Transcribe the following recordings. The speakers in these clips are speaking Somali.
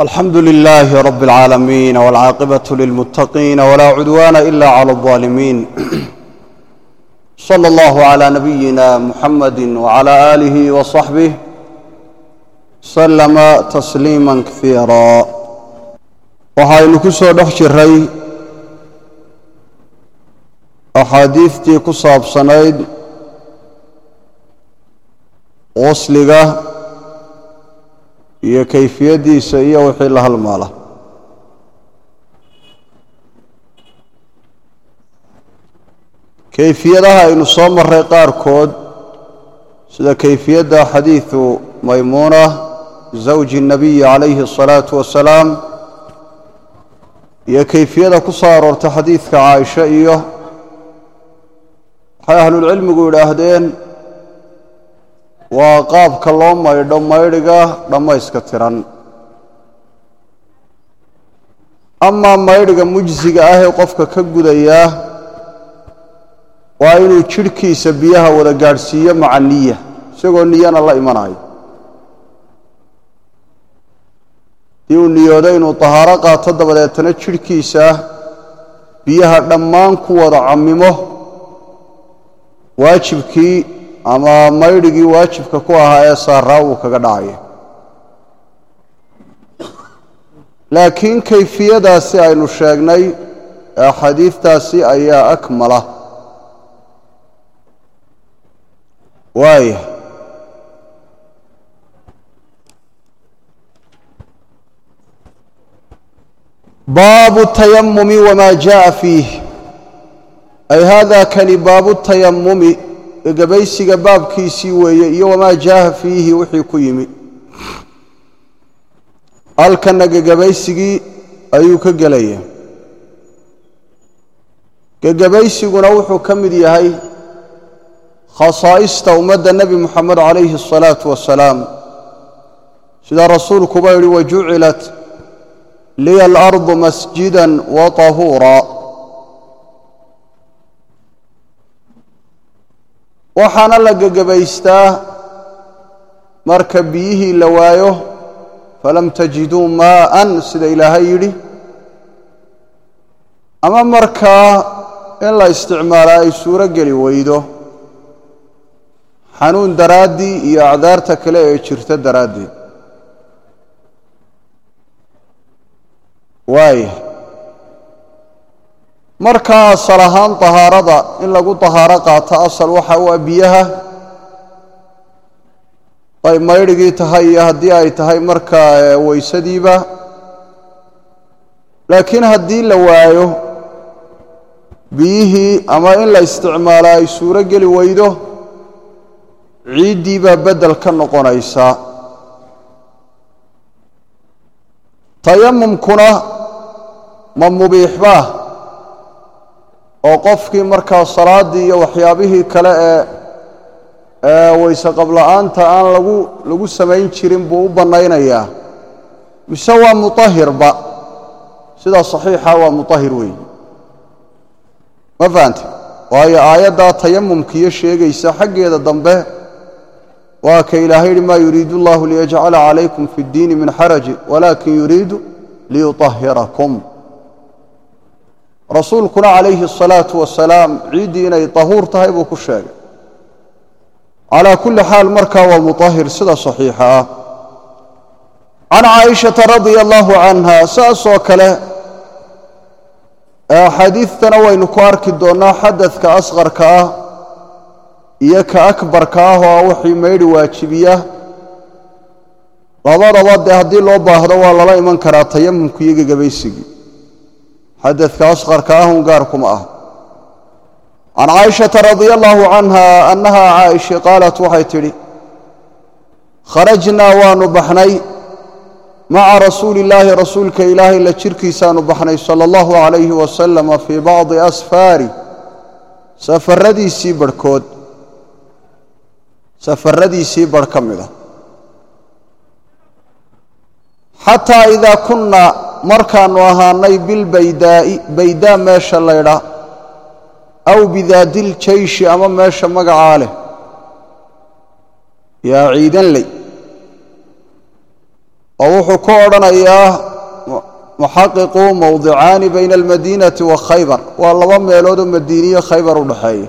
alxamdu لlh rb اlعaalamiin wاlcaaqibaة lilmutaqiin wla cudwana ila clى الظaalimiin slى اllah عlى nabiyina muxamadi wعlى آlih وصaxbih slma tasliima kaiira waxaynu ku soo dhex jiray axaadiistii ku saabsanayd qusliga iyo kayfiyaddiisa iyo wixii la halmaala kayfiyadaha aynu soo maray qaarkood sida kayfiyadda xadiidu maymuuna zawji الnabiyi calayhi الصalaaةu wasalaam iyo kayfiyada ku soo aroortay xadiidka caaisha iyo waxay ahlulcilmigu yidhaahdeen waa qaabka loo maydho maydhiga dhammayska tiran amaa maydhiga mujsiga ah ee qofka ka gudayaa waa inuu jidhkiisa biyaha wada gaadhsiiyo maca niya isagoo niyana la imanayo dii uu niyoodo inuu tahaaro qaato dabadeetana jidhkiisa biyaha dhammaan ku wada cammimo waajibkii ama maydhigii waajibka ku ahaa ee saaraa uu kaga dhacayo laakiin kayfiyadaasi aynu sheegnay ee axaadiidtaasi ayaa akmala waaya baabu tayamumi wama jaءa fiih ay hada kani baabu tayamumi gegabaysiga baabkiisii weeye iyo wamaa jaaha fiihi wixii ku yimi halkanna gegabaysigii ayuu ka gelaya gegabaysiguna wuxuu ka mid yahay khasaa'ista ummadda nebi moxamed calayhi الsalaatu wasalaam sida rasuulkuba yidhi wajucilat liya alardu masjida wa طahuura waxaana la gegabaystaa marka biyihii la waayo falam tajiduu maa'an sida ilaahay yidhi ama markaa in la isticmaalaa ay suuro geli weydo xanuun daraaddii iyo acdaarta kale ee jirta daraaddeed waaya markaa asal ahaan tahaarada in lagu tahaaro qaato asal waxa u ah biyaha ay maydhigii tahay iyo haddii ay tahay markaa weysadiiba laakiin haddii la waayo biyihii ama in la isticmaalo ay suuro geli weydo ciiddii baa beddel ka noqonaysa tayamumkuna ma mubiixbaa oo qofkii markaa salaaddii iyo waxyaabihii kale ee ee weyse qabla'aanta aan lagu lagu samayn jirin buu u bannaynayaa mise waa mutahirba sidaa saxiixa waa mutahir weeye ma fahante waayo aayaddaa tayamumkiiyo sheegaysa xaggeeda dambe waa ka ilaahay yidhi maa yuriidu allahu liyajcala calaykum fi اddiini min xaraji walakin yuriidu liyuطahirakum rasuulkuna calayhi الsalaaةu wasalaam ciiddii inay tahuur tahay buu ku sheegay calaa kulli xaal markaa waa mutahir sida saxiixa ah can caaishata radia allahu canha saasoo kale axaadiidtana waynu ku arki doonnaa xadadka asqarka ah iyo ka akbarka ah oo wixii maydhi waajibiya labadaba dee haddii loo baahdo waa lala iman karaa tayamumku iyo gegabaysigii xadadka asqarka ahun gaarkuma ah can caaishata radia allahu canha annaha caaisha qaalat waxay tidhi kharajnaa waanu baxnay maca rasuuli illaahi rasuulka ilaahay la jirkiisaanu baxnay sala allahu calayhi wasalama fii bacdi asfaari safaradiisii barhkood safaradiisii barh ka mid a xataa idaa kunna markaannu ahaanay bilbaydaa'i baydaa meesha laydha aw bidaadiljayshi ama meesha magacaa leh yaa ciidanley oo wuxuu ku odhanayaa muxaqiqu mowdicaani bayna almadiinati wa khaybar waa laba meeloodoo madiiniyo khaybar u dhexeeya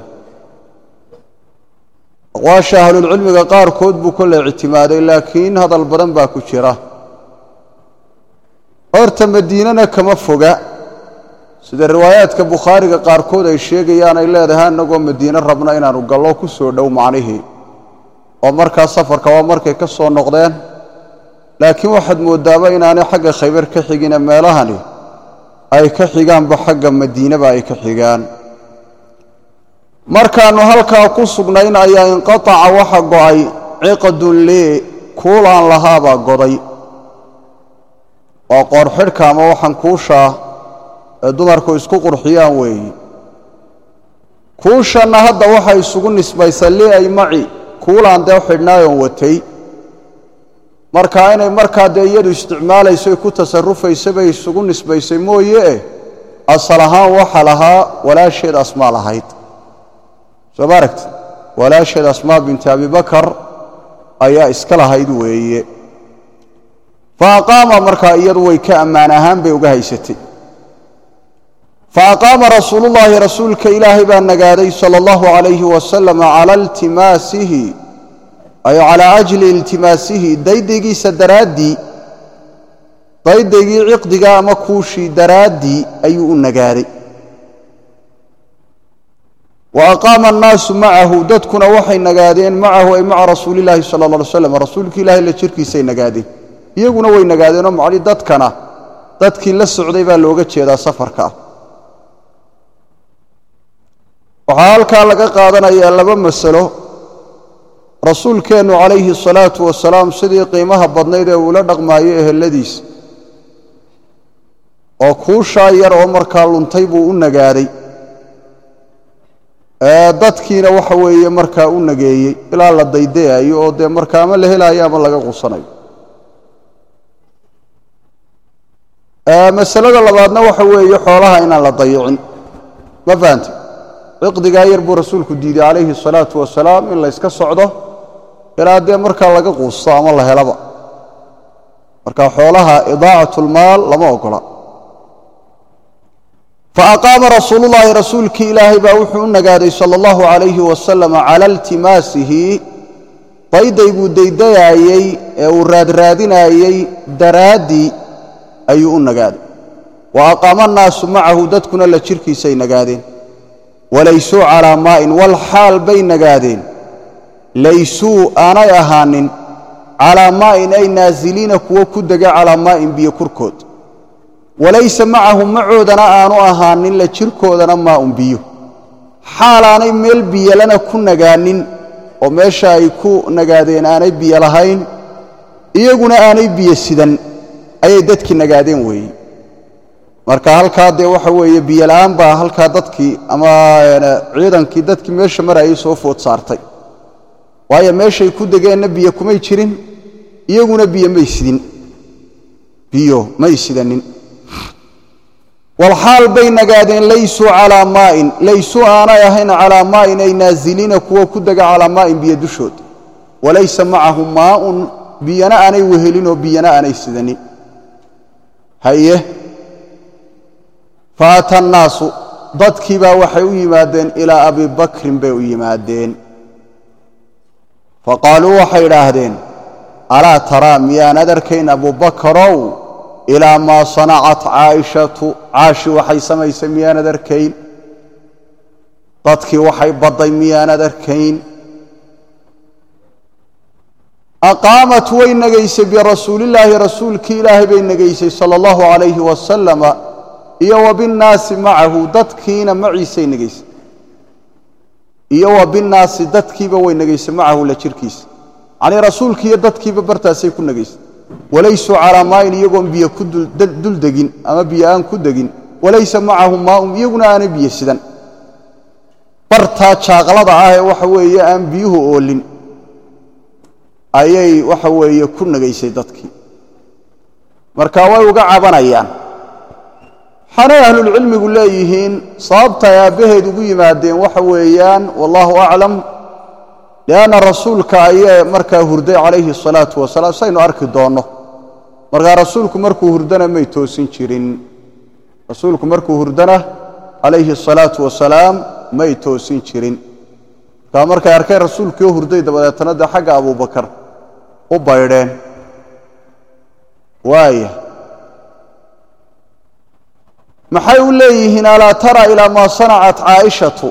aqwaasha ahlulcilmiga qaarkood buu kolle ictimaaday laakiin hadal badan baa ku jira horta madiinana kama foga sida riwaayaadka bukhaariga qaarkood ay sheegayaan ay leedahay annagoo madiine rabna inaanu gallo ku soo dhow macnihii oo markaa safarka waa markay ka soo noqdeen laakiin waxaad moodaaba inaanay xagga khaybar ka xigine meelahani ay ka xigaanba xagga madiineba ay ka xigaan markaannu halkaa ku sugnayn ayaa inqataca waxa go'ay ciqadun lee kuulaan lahaabaa goday waa qoorxidhka ama waxaan kuushaa ee dumarku isku qurxiyaan weeyi kuushanna hadda waxay isugu nisbaysa lee ay maci kuulaan dee xidhnaayoon watay markaa inay markaa dee iyadu isticmaalaysoy ku tasarufaysa bay isugu nisbaysay mooye eh asal ahaan waxa lahaa walaasheed asmaa lahayd soo ma aragti walaasheed asmaa binti abibakar ayaa iska lahayd weeye fa aqaama markaa iyadu way ka ammaan ahaan bay uga haysatay fa aqaama rasuulullaahi rasuulka ilaahay baa nagaaday sala allahu calayhi wasalam cala iltimaasihi ay calaa ajli iltimaasihi daydaygiisa daraaddii daydaygii ciqdiga ama kuushii daraaddii ayuu u nagaaday wa aqaama annaasu macahu dadkuna waxay nagaadeen macahu ay maca rasuulillaahi sala alla alay slam rasuulki ilaahay la jirkiisay nagaadeen iyaguna way nagaadeenoo macni dadkana dadkii la socday baa looga jeedaa safarka waxaa halkaa laga qaadanayaa laba masalo rasuulkeennu calayhi asalaatu wasalaam sidii qiimaha badnayd ee uula dhaqmaayo eheladiisa oo kuushaa yar oo markaa luntay buu u nagaaday dadkiina waxa weeye markaa u nageeyey ilaa la daydayayo oo dee markaa ama la helaayo ama laga qusanayo masalada labaadna waxa weeye xoolaha inaan la dayicin ma fahante ciqdigaa yar buu rasuulku diiday calayhi asalaatu wasalaam in la yska socdo ilaa dee markaa laga quusto ama la helaba marka xoolaha idaacatlmaal lama ogola faaqaama rasuulullaahi rasuulkii ilaahay baa wuxuu u nagaaday sala allahu calayhi wasalam cala iltimaasihi daydayguu daydayaayey ee uu raadraadinaayey daraaddii ayuu u nagaaday wa aqaama annaasu macahu dadkuna la jirkiisay nagaadeen walaysuu calaa maa'in wal xaal bay nagaadeen laysuu aanay ahaanin calaa maa'in ay naasiliina kuwo ku dega calaa maa'in biyo korkood walaysa macahum macoodana aanu ahaanin la jirkoodana maaun biyo xaalaanay meel biyolana ku nagaanin oo meesha ay ku nagaadeen aanay biyo lahayn iyaguna aanay biyo sidan ayay dadkii nagaadeen weeye marka halkaa dee waxa weeye biyola'aan baa halkaa dadkii ama ciidankii dadkii meesha marayay soo food saartay waayo meeshay ku degeenna biyo kumay jirin iyaguna biyo may sidin biyo may sidanin walxaal bay nagaadeen laysuu calaa maa'in laysuu aanay ahayn calaa maa'in ay naasiliina kuwo ku dega calaa maa'in biyo dushood walaysa macahum maa'un biyana aanay wehelinoo biyana aanay sidanin haye faata annaasu dadkii baa waxay u yimaadeen ilaa abi bakrin bay u yimaadeen faqaaluu waxay idhaahdeen alaa taraa miyaanad arkayn abubakarow ilaa maa sanacat caaishatu caashi waxay samaysay miyaanad arkayn dadkii waxay badday miyaanad arkayn aqaamat way negaysay birasuulillaahi rasuulkii ilaahay bay negaysay sala allahu calayhi wasalama iyo wa binnaasi macahu dadkiina maciisay negaysay iyo wa binnaasi dadkiiba way negaysay macahu la jirkiisa yacnii rasuulkii iyo dadkiiba bartaasay ku negaysay walaysuu calaa maayin iyagoon biyo ku dul degin ama biyo aan ku degin walaysa macahum maaun iyaguna aanay biyo sidan bartaa jaaqlada ah ee waxa weeye aan biyuhu oolin ayay waxa weeye ku negaysay dadkii marka way uga cabanayaan waxaanay ahlulcilmigu leeyihiin sababta ay aabbaheed ugu yimaadeen waxa weeyaan wallaahu aclam lianna rasuulka ayee markaa hurday calayhi asalaatu wasalaam saynu arki doonno markaa rasuulku markuu hurdana may toosin jirin rasuulku markuu hurdana calayhi asalaatu wasalaam may toosin jirin markaa markay arkeen rasuulkii oo hurday dabadeetana dee xagga abubakar u baydheen waaya maxay u leeyihiin alaa tara ilaa maa sanacat caaishatu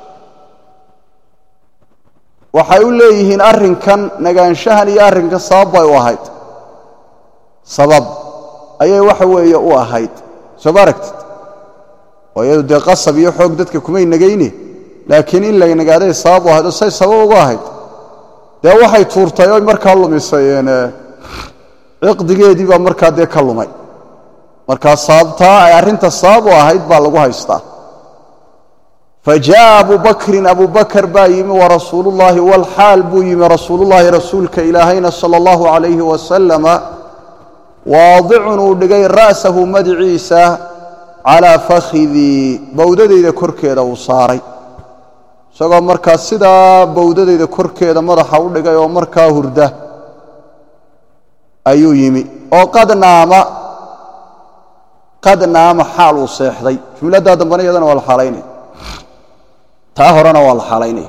waxay u leeyihiin arrinkan nagaanshahan iyo arrinkan sabab bay u ahayd sabab ayay waxa weeye u ahayd soo ma aragtid oo iyadu dee qasab iyo xoog dadka kumay nagayne laakiin in la nagaaday sabab u ahayd oo say sabab ugu ahayd dee waxay tuurtay oy markaa lumisay ciqdigeedii baa markaa dee ka lumay markaa sababtaa ay arrinta sabab u ahayd baa lagu haystaa fajaءa abu bakrin abu bakr baa yimi warasuulu اllahi wاlxaal buu yimi rasuulullahi rasuulka ilaahayna salى اllahu عalayhi wasalama waadicun uu dhigay ra'sahu madiciisa calaa fakhidii bowdadayda korkeeda uu saaray isagoo markaa sidaa bowdadayda korkeeda madaxa u dhigay oo markaa hurda ayuu yimi oo qad naama qad naama xaal uu seexday jumladdaa dambana iyadana waa la xaalaynaya taa horena waa la xaalaynaya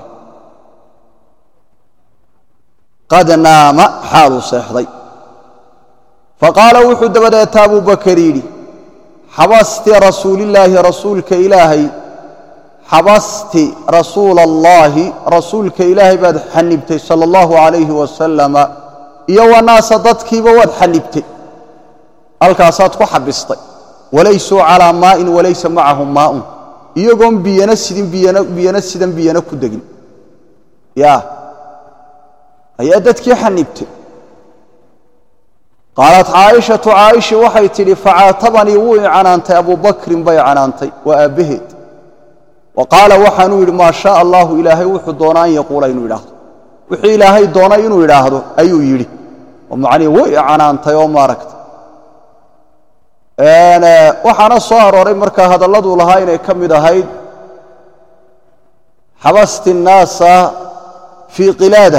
qad naama xaal uu seexday faqaala wuxuu dabadeeta abuu bakar yidhi xabasti rasuulillaahi rasuulka ilaahay xabasti rasuula allaahi rasuulka ilaahay baad xanibtay sala allahu calayhi wasalama iyo wanaasa dadkiiba waad xanibtay halkaasaad ku xabistay walaysuu calaa maa'in walaysa macahum maa'un iyagoon biyana sidin biyana sidan biyana ku degin ya ayaa dadkii xanibtay qaalat caaishatu caaisha waxay tidhi facaatabanii wuu i canaantay abuu bakrin bay canaantay waa aabbaheed wa qaala waxaanuu yidhi maa shaaa allaahu ilaahay wuxuu doonaa an yaquula inuu idhaahdo wixii ilaahay doonay inuu idhaahdo ayuu yidhi oo macnihi way i canaantay oo maaragta waxaana soo arooray markaa hadalladuu lahaa inay ka mid ahayd xabasti الnaasa fii qilaada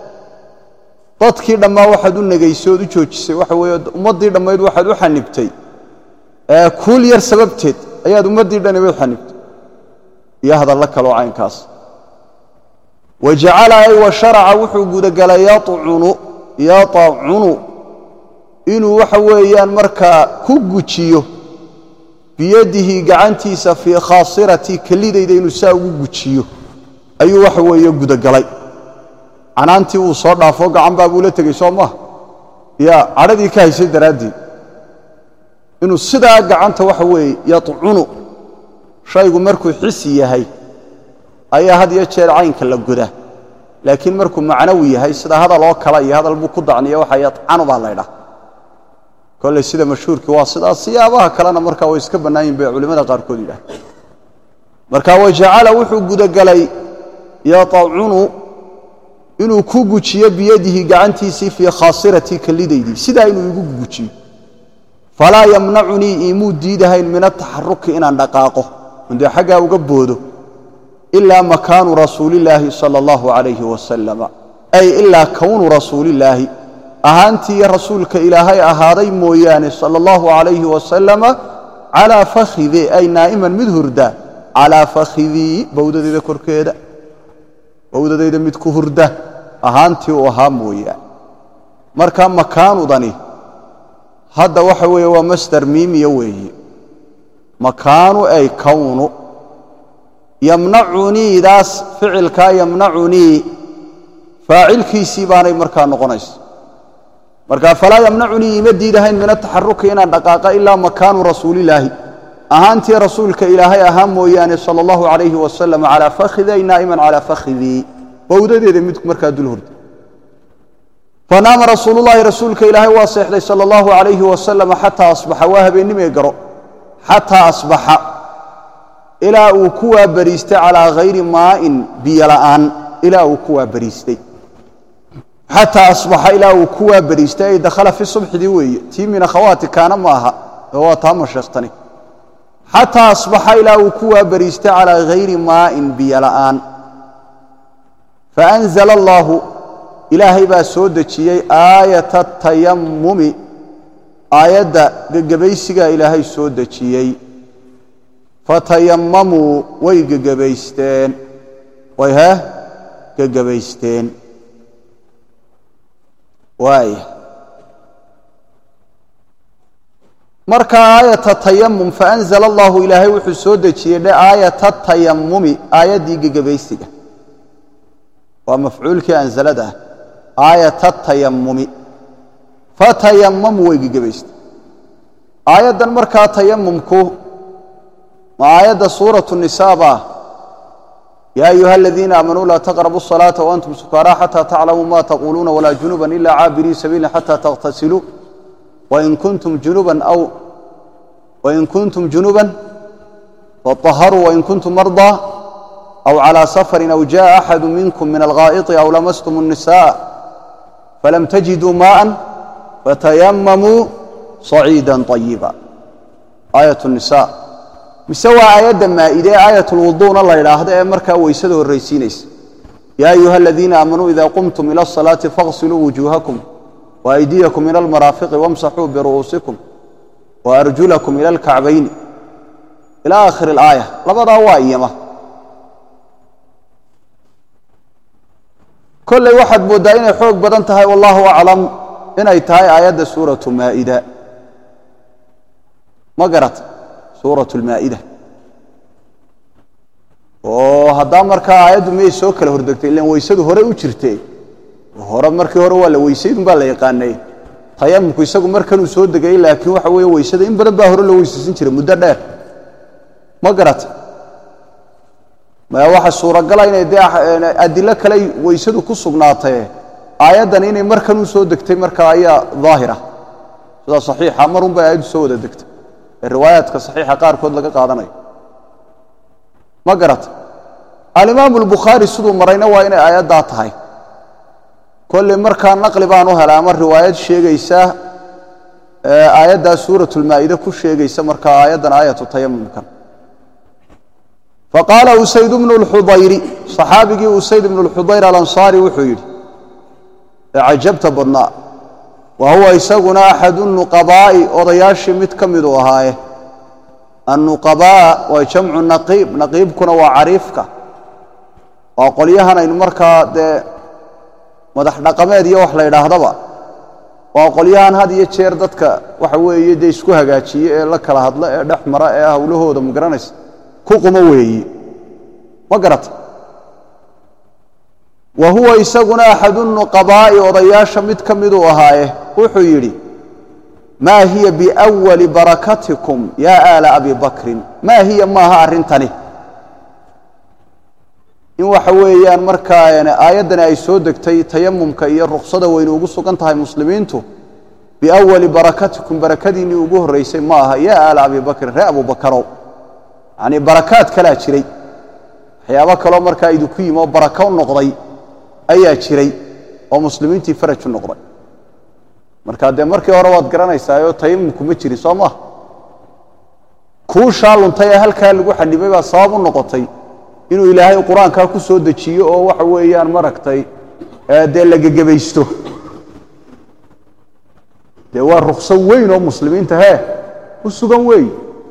dadkii dhammaa waxaad u negaysay ood u joojisay waxa weeye ummaddii dhammayd waxaad u xanibtay kuul yar sababteed ayaad ummaddii dhaniba u xanibtay iyo hadallo kaloo caynkaas wa jacala ay wa sharaca wuxuu gudagalay yacunu yatacunu inuu waxa weeyaan markaa ku gujiyo biyadihi gacantiisa fii khaasiratii kelidayda inuu saa ugu gujiyo ayuu waxa weeye gudagalay canaantii wuu soo dhaafo gacan baa buu la tegey soo maaha ya cadhadii ka haysay daraaddeed inuu sidaa gacanta waxa weeye yacunu shaygu markuu xisi yahay ayaa had iyo jeer caynka la godaa laakiin markuu macnawi yahay sida hadal oo kale iyo hadal buu ku dacniya waxa yacanu baa laydhaha kolley sida mashhuurkii waa sidaas siyaabaha kalena markaa way iska bannaan yihin bay culimmada qaarkood yidhaah marka wajacala wuxuu gudagalay yatacunu inuu ku gujiyo biyadihi gacantiisii fii khaasiratii kellidaydii sidaa inuu igu gujiyo falaa yamnacunii iimuu diidahayn min ataxaruki inaan dhaqaaqo indee xaggaa uga boodo ilaa makaanu rasuulillaahi sala allahu calayhi wasalama ay ilaa kownu rasuulillaahi ahaantii rasuulka ilaahay ahaaday mooyaane sala allahu calayhi wasalama calaa fakhidee ay naa'iman mid hurda calaa fakhidii bowdadayda korkeeda bowdadayda mid ku hurda ahaantii uu ahaa mooyaane marka makaanudani hadda waxa weeye waa masdar miimiya weeye makaanu ay kownu yamnacuniidaas ficilkaa yamnacunii faacilkiisii baanay markaa noqonaysa marka falaa yamnacunii ima diidahayn min ataxaruki inaan dhaqaaqa ilaa makaanu rasuulillaahi ahaantii rasuulka ilaahay ahaa mooyaane sala allahu calayhi wasalam calaa fakhidi ay naa'iman calaa fakhidii bowdadeeda mid markaa dul hurda fanaama rasuulullahi rasuulka ilaahay waa seexday sala allahu calayhi wasalam xataa asbaxa waa habeennimee garo xataa asbaxa ilaa uu ku waabariistay calaa hayri maa'in biyo la'aan ilaa uu ku waabariistay xataa asbaxa ilaa uu ku waabariistay ay dakhala fi subxidii weeye tii min akhawaati kaana ma aha oo waa taa masheekhtani xataa asbaxa ilaa uu ku waabariistay calaa hayri maa'in biyo la'aan faanzala allaahu ilaahay baa soo dejiyey aayata tayammumi aayadda gegebaysigaa ilaahay soo dejiyey fatayamamuu way gegebaysteen way hee gegebaysteen waaya marka aayata tayamum faanzala allahu ilaahay wuxuu soo dejiyey dhe aayata tayamumi aayaddii gegebaysiga waa mafcuulkii anzalada ah aayata tayamumi fatayamamu way gegebaysteen aayaddan markaa tayamumku ma aayadda suuratu nisaa baa yaa ayuha aladiina aamanuu laa taqrabu الصalaaةa waantum sukaaraa xatى taclamuu ma taquluuna walaa junuba ila caabirii sabiili xatى takhtasiluu wain kuntum junuban aw wain kuntum junuban faطaharuu wain kuntum marضى aw calى safari aw jaءa axadu minkum min alghaa'iطi aw lamastum الnisaء falam tajiduu maءa fatayamamuu صaciida طayiba aayaة الnisa mise waa aayadda maa'ide ee aayat lwuduuna la ydhaahdo ee markaa weysada horraysiinaysa yaa ayuha aladiina aamanuu ida qumtum ila asalaati faغsiluu wujuuhakum waaydiyakum ila almaraafiqi wamsaxuu biru'uusikum waarjulakum ila alkacbayni ila aakhiri اlaaya labadaa waa iyama kolley waxaad mooddaa inay xoog badan tahay wallahu aclam inay tahay aayadda suuratu maa'ida ma garata suurat lmaa'ida oo haddaa markaa aayaddu miyay soo kala hordegtay ilan weysadu hore u jirte hore markii hore waa la weysaydun baa la yaqaanay tayamumku isagu markanuu soo degayey laakiin waxa weeye weysada in badan baa hore loo weysaysan jiray muddo dheer ma garata maya waxa suuragala inay dee adilo kale weysadu ku sugnaatee aayaddan inay markanuu soo degtay markaa ayaa daahira sidaa saxiixa marun bay aayaddu soo wada degtay ee riwaayaadka saxiixa qaarkood laga qaadanayo ma garata alimaamu albukhaari siduu marayna waa inay aayaddaa tahay kolley markaa naqli baan u helay ama riwaayad sheegaysa aayaddaa suuratulmaa'ide ku sheegaysa markaa aayaddan aayatu tayamumkan faqaala usayd bnu lxudayri saxaabigii usayd ibnu lxudayr alansaari wuxuu yidhi ee cajabta badnaa wa huwa isaguna axadu nuqabaa'i odayaashii mid ka miduu ahaaye annuqabaa waa jamcu naqiib naqiibkuna waa cariifka waa qolyahan aynu markaa dee madax dhaqameed iyo wax la ydhaahdaba waa qolyahan had iyo jeer dadka waxa weeye dee isku hagaajiye ee la kala hadla ee dhex mara ee hawlahooda ma garanaysa ku qumo weeyi ma garata wa huwa isaguna axadu nuqabaa'i odayaasha mid ka miduu ahaaye wuxuu yidhi maa hiya biwali barakatikum yaa aala abi bakrin maa hiya maaha arrintani in waxa weeyaan markaa aayaddani ay soo degtay tayamumka iyo ruksada weynu ugu sugan tahay muslimiintu biawali barakatikum barakadiinnii ugu horraysay ma aha yaa aala abi bakrin ree abubakarow yacnii barakaad kalaa jiray waxyaabo kaloo markaa idinku yimi oo barako u noqday ayaa jiray oo muslimiintii faraj u noqday marka dee markii hore waad garanaysaayoo tayamumku ma jirin soo maha kuushaa luntay ee halkaa lagu xanibay baa sabab u noqotay inuu ilaahay qur-aankaa ku soo dejiyo oo waxa weeyaan maragtay dee la gegebaysto dee waa rukso weyn oo muslimiinta hee u sugan weey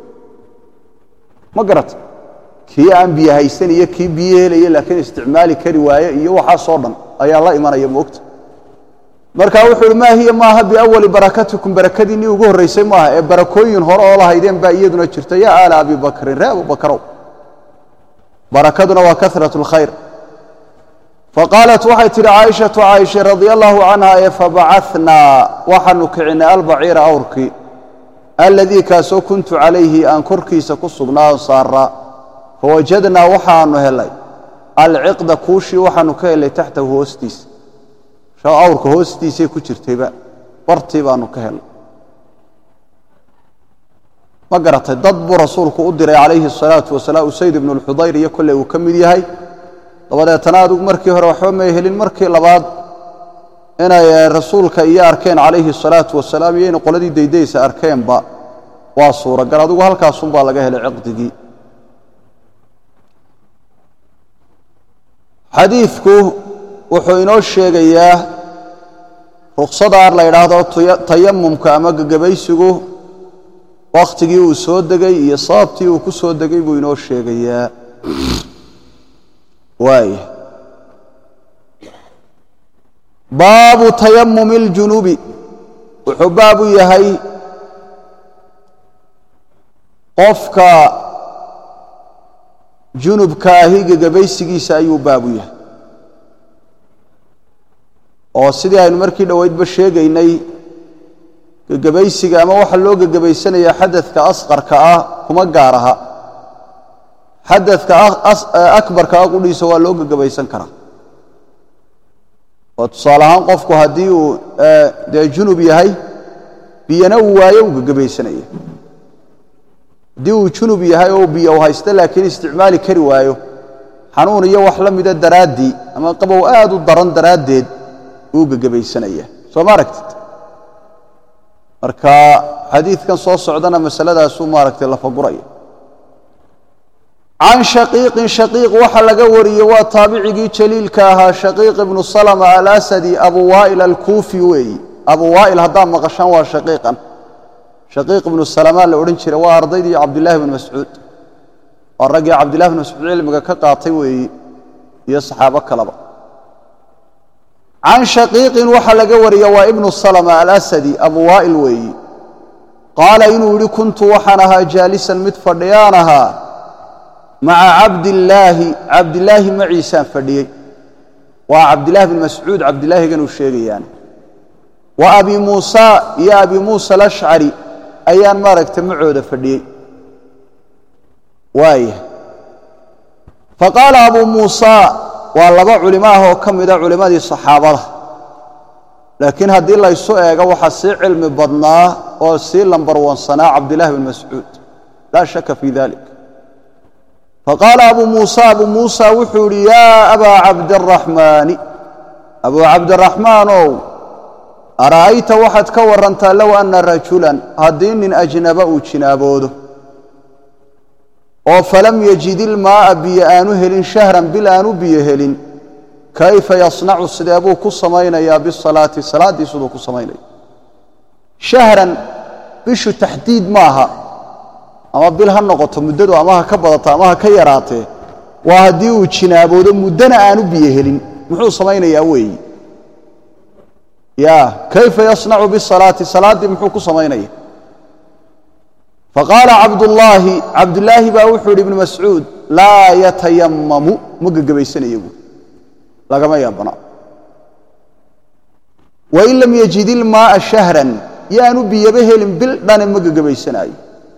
ma garata kii aan biyo haysan iyo kii biyo helaya laakiin isticmaali kari waaye iyo waxaasoo dhan ayaa la imanaya moogta marka wuxuu uhi maa hiya maaha biawali barakatikum barakadiinnii ugu horraysay maaha ee barakooyin hore oo lahaydeen baa iyaduna jirta yaa aala abi bakrin ree abubakarow barakaduna waa karat اlkhayr faqaalat waxay tidhi caaishatu caaisha radia allahu canha ee fabacatnaa waxaanu kicinay albaciira awrkii aladii kaasoo kuntu calayhi aan korkiisa ku sugnaa on saaraa fawajadnaa waxaanu helay alciqda kuushii waxaanu ka helay taxtahu hoostiisa awrka hoostiisay ku jirtayba bartii baanu ka helay ma garatay dad buu rasuulku u diray calayhi الsalaatu wasalaam usayd ibnu اlxudayr iyo kolley uu ka mid yahay dabadeetana adigu markii hore waxba may helin markii labaad inay rasuulka iyo arkeen calayhi الsalaatu wasalaam iyo inay qoladii daydaysa arkeenba waa suuragal adigu halkaasunbaa laga helay ciqdigii xadiidku wuxuu inoo sheegayaa ruksadaar la yidhaahdo tayamumka ama gegabaysigu wakhtigii uu soo degay iyo sababtii uu ku soo degay buu inoo sheegayaa waaya baabu tayamumi اljunubi wuxuu baab u yahay qofka junubka ahi gegabaysigiisa ayuu baab u yahay oo sidii aynu markii dhoweydba sheegaynay gegabaysiga ama waxa loo gegabaysanaya xadadka asqarka ah kuma gaar aha xadadka akbarka ah qudhiisa waa loo gegabaysan karaa oo tusaale ahaan qofku haddii uu dee junub yahay biyana uu waayo uu gegabaysanaya haddii uu junub yahay oo biyo u haysto laakiin isticmaali kari waayo xanuun iyo wax la mida daraaddii ama qabow aad u daran daraaddeed uu gegabaysanaya soo ma aragtid marka xadiidkan soo socdana masaladaasuu maaragtay lafaguraya can shaqiiqin shaqiiq waxa laga wariyey waa taabicigii jaliilka ahaa shaqiiq ibnu salama alasadi abu waa'il alkuufi weeyi abu waa'il haddaad maqashaan waa shaqiiqan shaqiiq ibnu salama la odhan jiray waa ardaydii cabdillahi bn mascuud waa raggii cabdillahi bn mascuud cilmiga ka qaatay weeyi iyo saxaabo kaleba can shaqiiqin waxaa laga wariya waa ibnu salama alasadi abu waa'il weeyi qaala inuu yidhi kuntu waxaan ahaa jaalisan mid fadhiyaan ahaa maca cabdillaahi cabdilaahi maciisaan fadhiyey waa cabdillahi bn mascuud cabdilaahiganuu sheegayaan wa abi muusa iyo abi muusa alashcari ayaan maaragta macooda fadhiyey waaya faqaala abu muusa waa laba culimo ah oo ka mida culimmadii saxaabada laakiin haddii laysu eego waxaa sii cilmi badnaa oo sii lambarwansanaa cabdillahi bn mascuud laa shaka fii dalik faqaala abu muusa abu muusa wuxuu idhi yaa abaa cabdiraxmaani abuu cabdiraxmaanow ara'ayta waxaad ka warantaa low anna rajulan haddii nin ajnaba uu jinaaboodo oo falam yajid ilmaa'a biyo aanu helin shahran bil aanu biyo helin kayfa yasnacu sidee buu ku samaynayaa bisalaati salaaddii siduu ku samaynaya shahran bishu taxdiid maaha ama bil ha noqoto muddadu ama ha ka badato ama ha ka yaraatee waa haddii uu jinaaboodo muddana aanu biyo helin muxuu samaynayaa weeyi ya kayfa yasnacu bisalaati salaaddii muxuu ku samaynaya faqaala cabdullaahi cabdulaahi baa wuxuu yidhi ibnu mascuud laa yatayamamu ma gegabaysanaya buui lagama yaabana wain lam yajid ilmaa'a shahran yaanu biyaba helin bil dhane ma gegabaysanaayo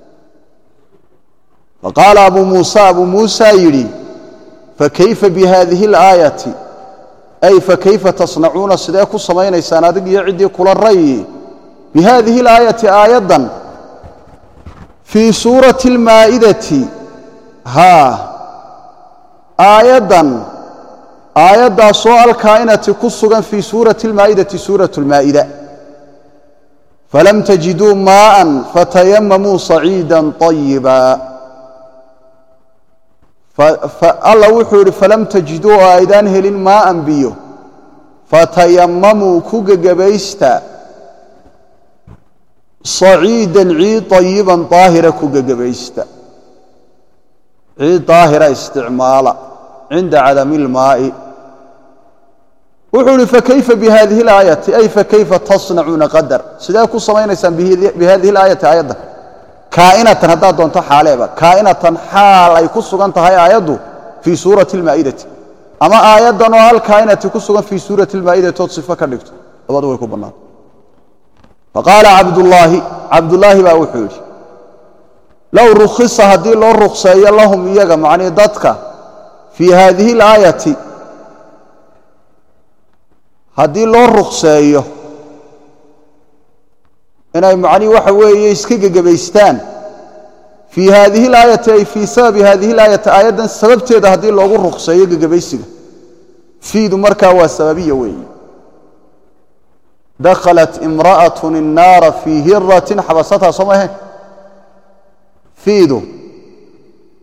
faqaala abu muusa abuu muusa yidhi fakayfa bihadihi اlaayati ay fakayfa tasnacuuna sidee ku samaynaysaan adig iyo ciddii kula rayi bihadihi اlaayati aayaddan fii suurati اlmaa'idati haa aayaddan aayaddaasoo alkaa'inati ku sugan fii suurati اlmaa'idati suurat اlmaa'ida falam tajiduu maa'an fatayamamuu saciida طayiba alla wuxuu yidhi falam tajiduu oo aydaan helin maa'an biyo fatayamamuu ku gegabaysta saciidan ciid طayiban daahira ku gegabaysta ciid daahira isticmaala cinda cadami اlmaa'i wuxuu ihi fakayfa bihadihi اlaayati ay fakayfa tasnacuuna qadar sidee ku samaynaysaan bihadihi اlaayati aayadda kaa'inatan haddaad doonto xaaleeba kaa'inatan xaal ay ku sugan tahay aayaddu fii suurati اlmaa'idati ama aayaddan oo hal kaa'inati ku sugan fii suurati اlmaa'idati ood sifo ka dhigto labadu way ku bannaanta faqaala cabdullaahi cabdullaahi baa wuxuu yidhi low rukhisa haddii loo rukseeyo lahum iyaga macnii dadka fii haadihi اlaayati haddii loo rukseeyo inay macnii waxa weeye iska gegebaystaan fii haadihi اlaayati ay fii sababi hadihi اlaayati aayaddan sababteeda haddii loogu rukseeyo gegebaysiga fiidu markaa waa sababiya weeye dakhalat imra'aة الnaara fii hiratin xabasataa soo mahe fiidu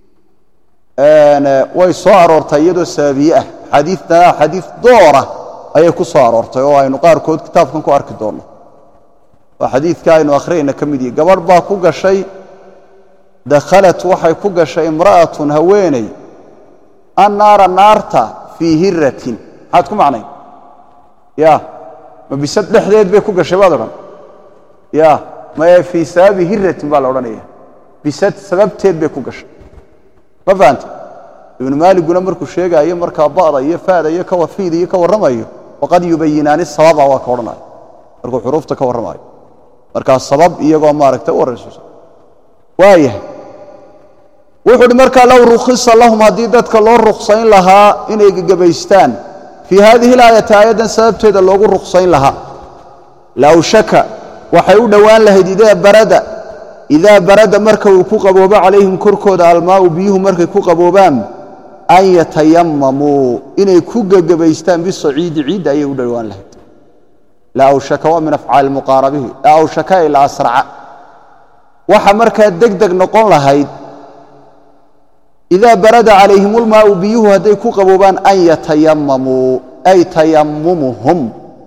way soo aroortay iyadoo sababiye ah xadiidana xadiid doora ayay ku soo aroortay oo aynu qaarkood kitaabkan ku arki doonno waa xadiidka aynu akhriyayna ka mid yihi gabadh baa ku gashay dakhalat waxay ku gashay imra'atun haweeney annaara naarta fii hiratin maxaad ku macnay ya ma bisad dhexdeed bay ku gashay baad odhan ya maye fii sababi hiratin baa la odhanaya bisad sababteed bay ku gashay ma fahanta ibnu maaliguna markuu sheegaayo markaa ba'da iyo fa'da iyo kawafiida iyo ka warramayo waqad yubayinaani sababa waa ka odhanaya markuu xuruufta ka warramayo markaa sabab iyagoo maaragta u warraysuusa waayahay wuxuu uhi markaa low rukhisa lahum haddii dadka loo ruksayn lahaa inay gegebaystaan fii haadihi alaayati aayaddan sababteeda loogu ruksayn lahaa lawshaka waxay u dhowaan lahayd idaa barada idaa barada marka uu ku qaboobo calayhim korkooda almaa'u biyuhu markay ku qaboobaan an yatayamamuu inay ku gegebaystaan bisaciidi ciidda ayay u dhowaan lahayd la awshaka waa min afcaali muqaarabihi la awshaka ay la asraca waxa markaa deg deg noqon lahayd idaa barada calayhim ulmaa'u biyuhu hadday ku qaboobaan an yatayamamuu ay tayamumuhum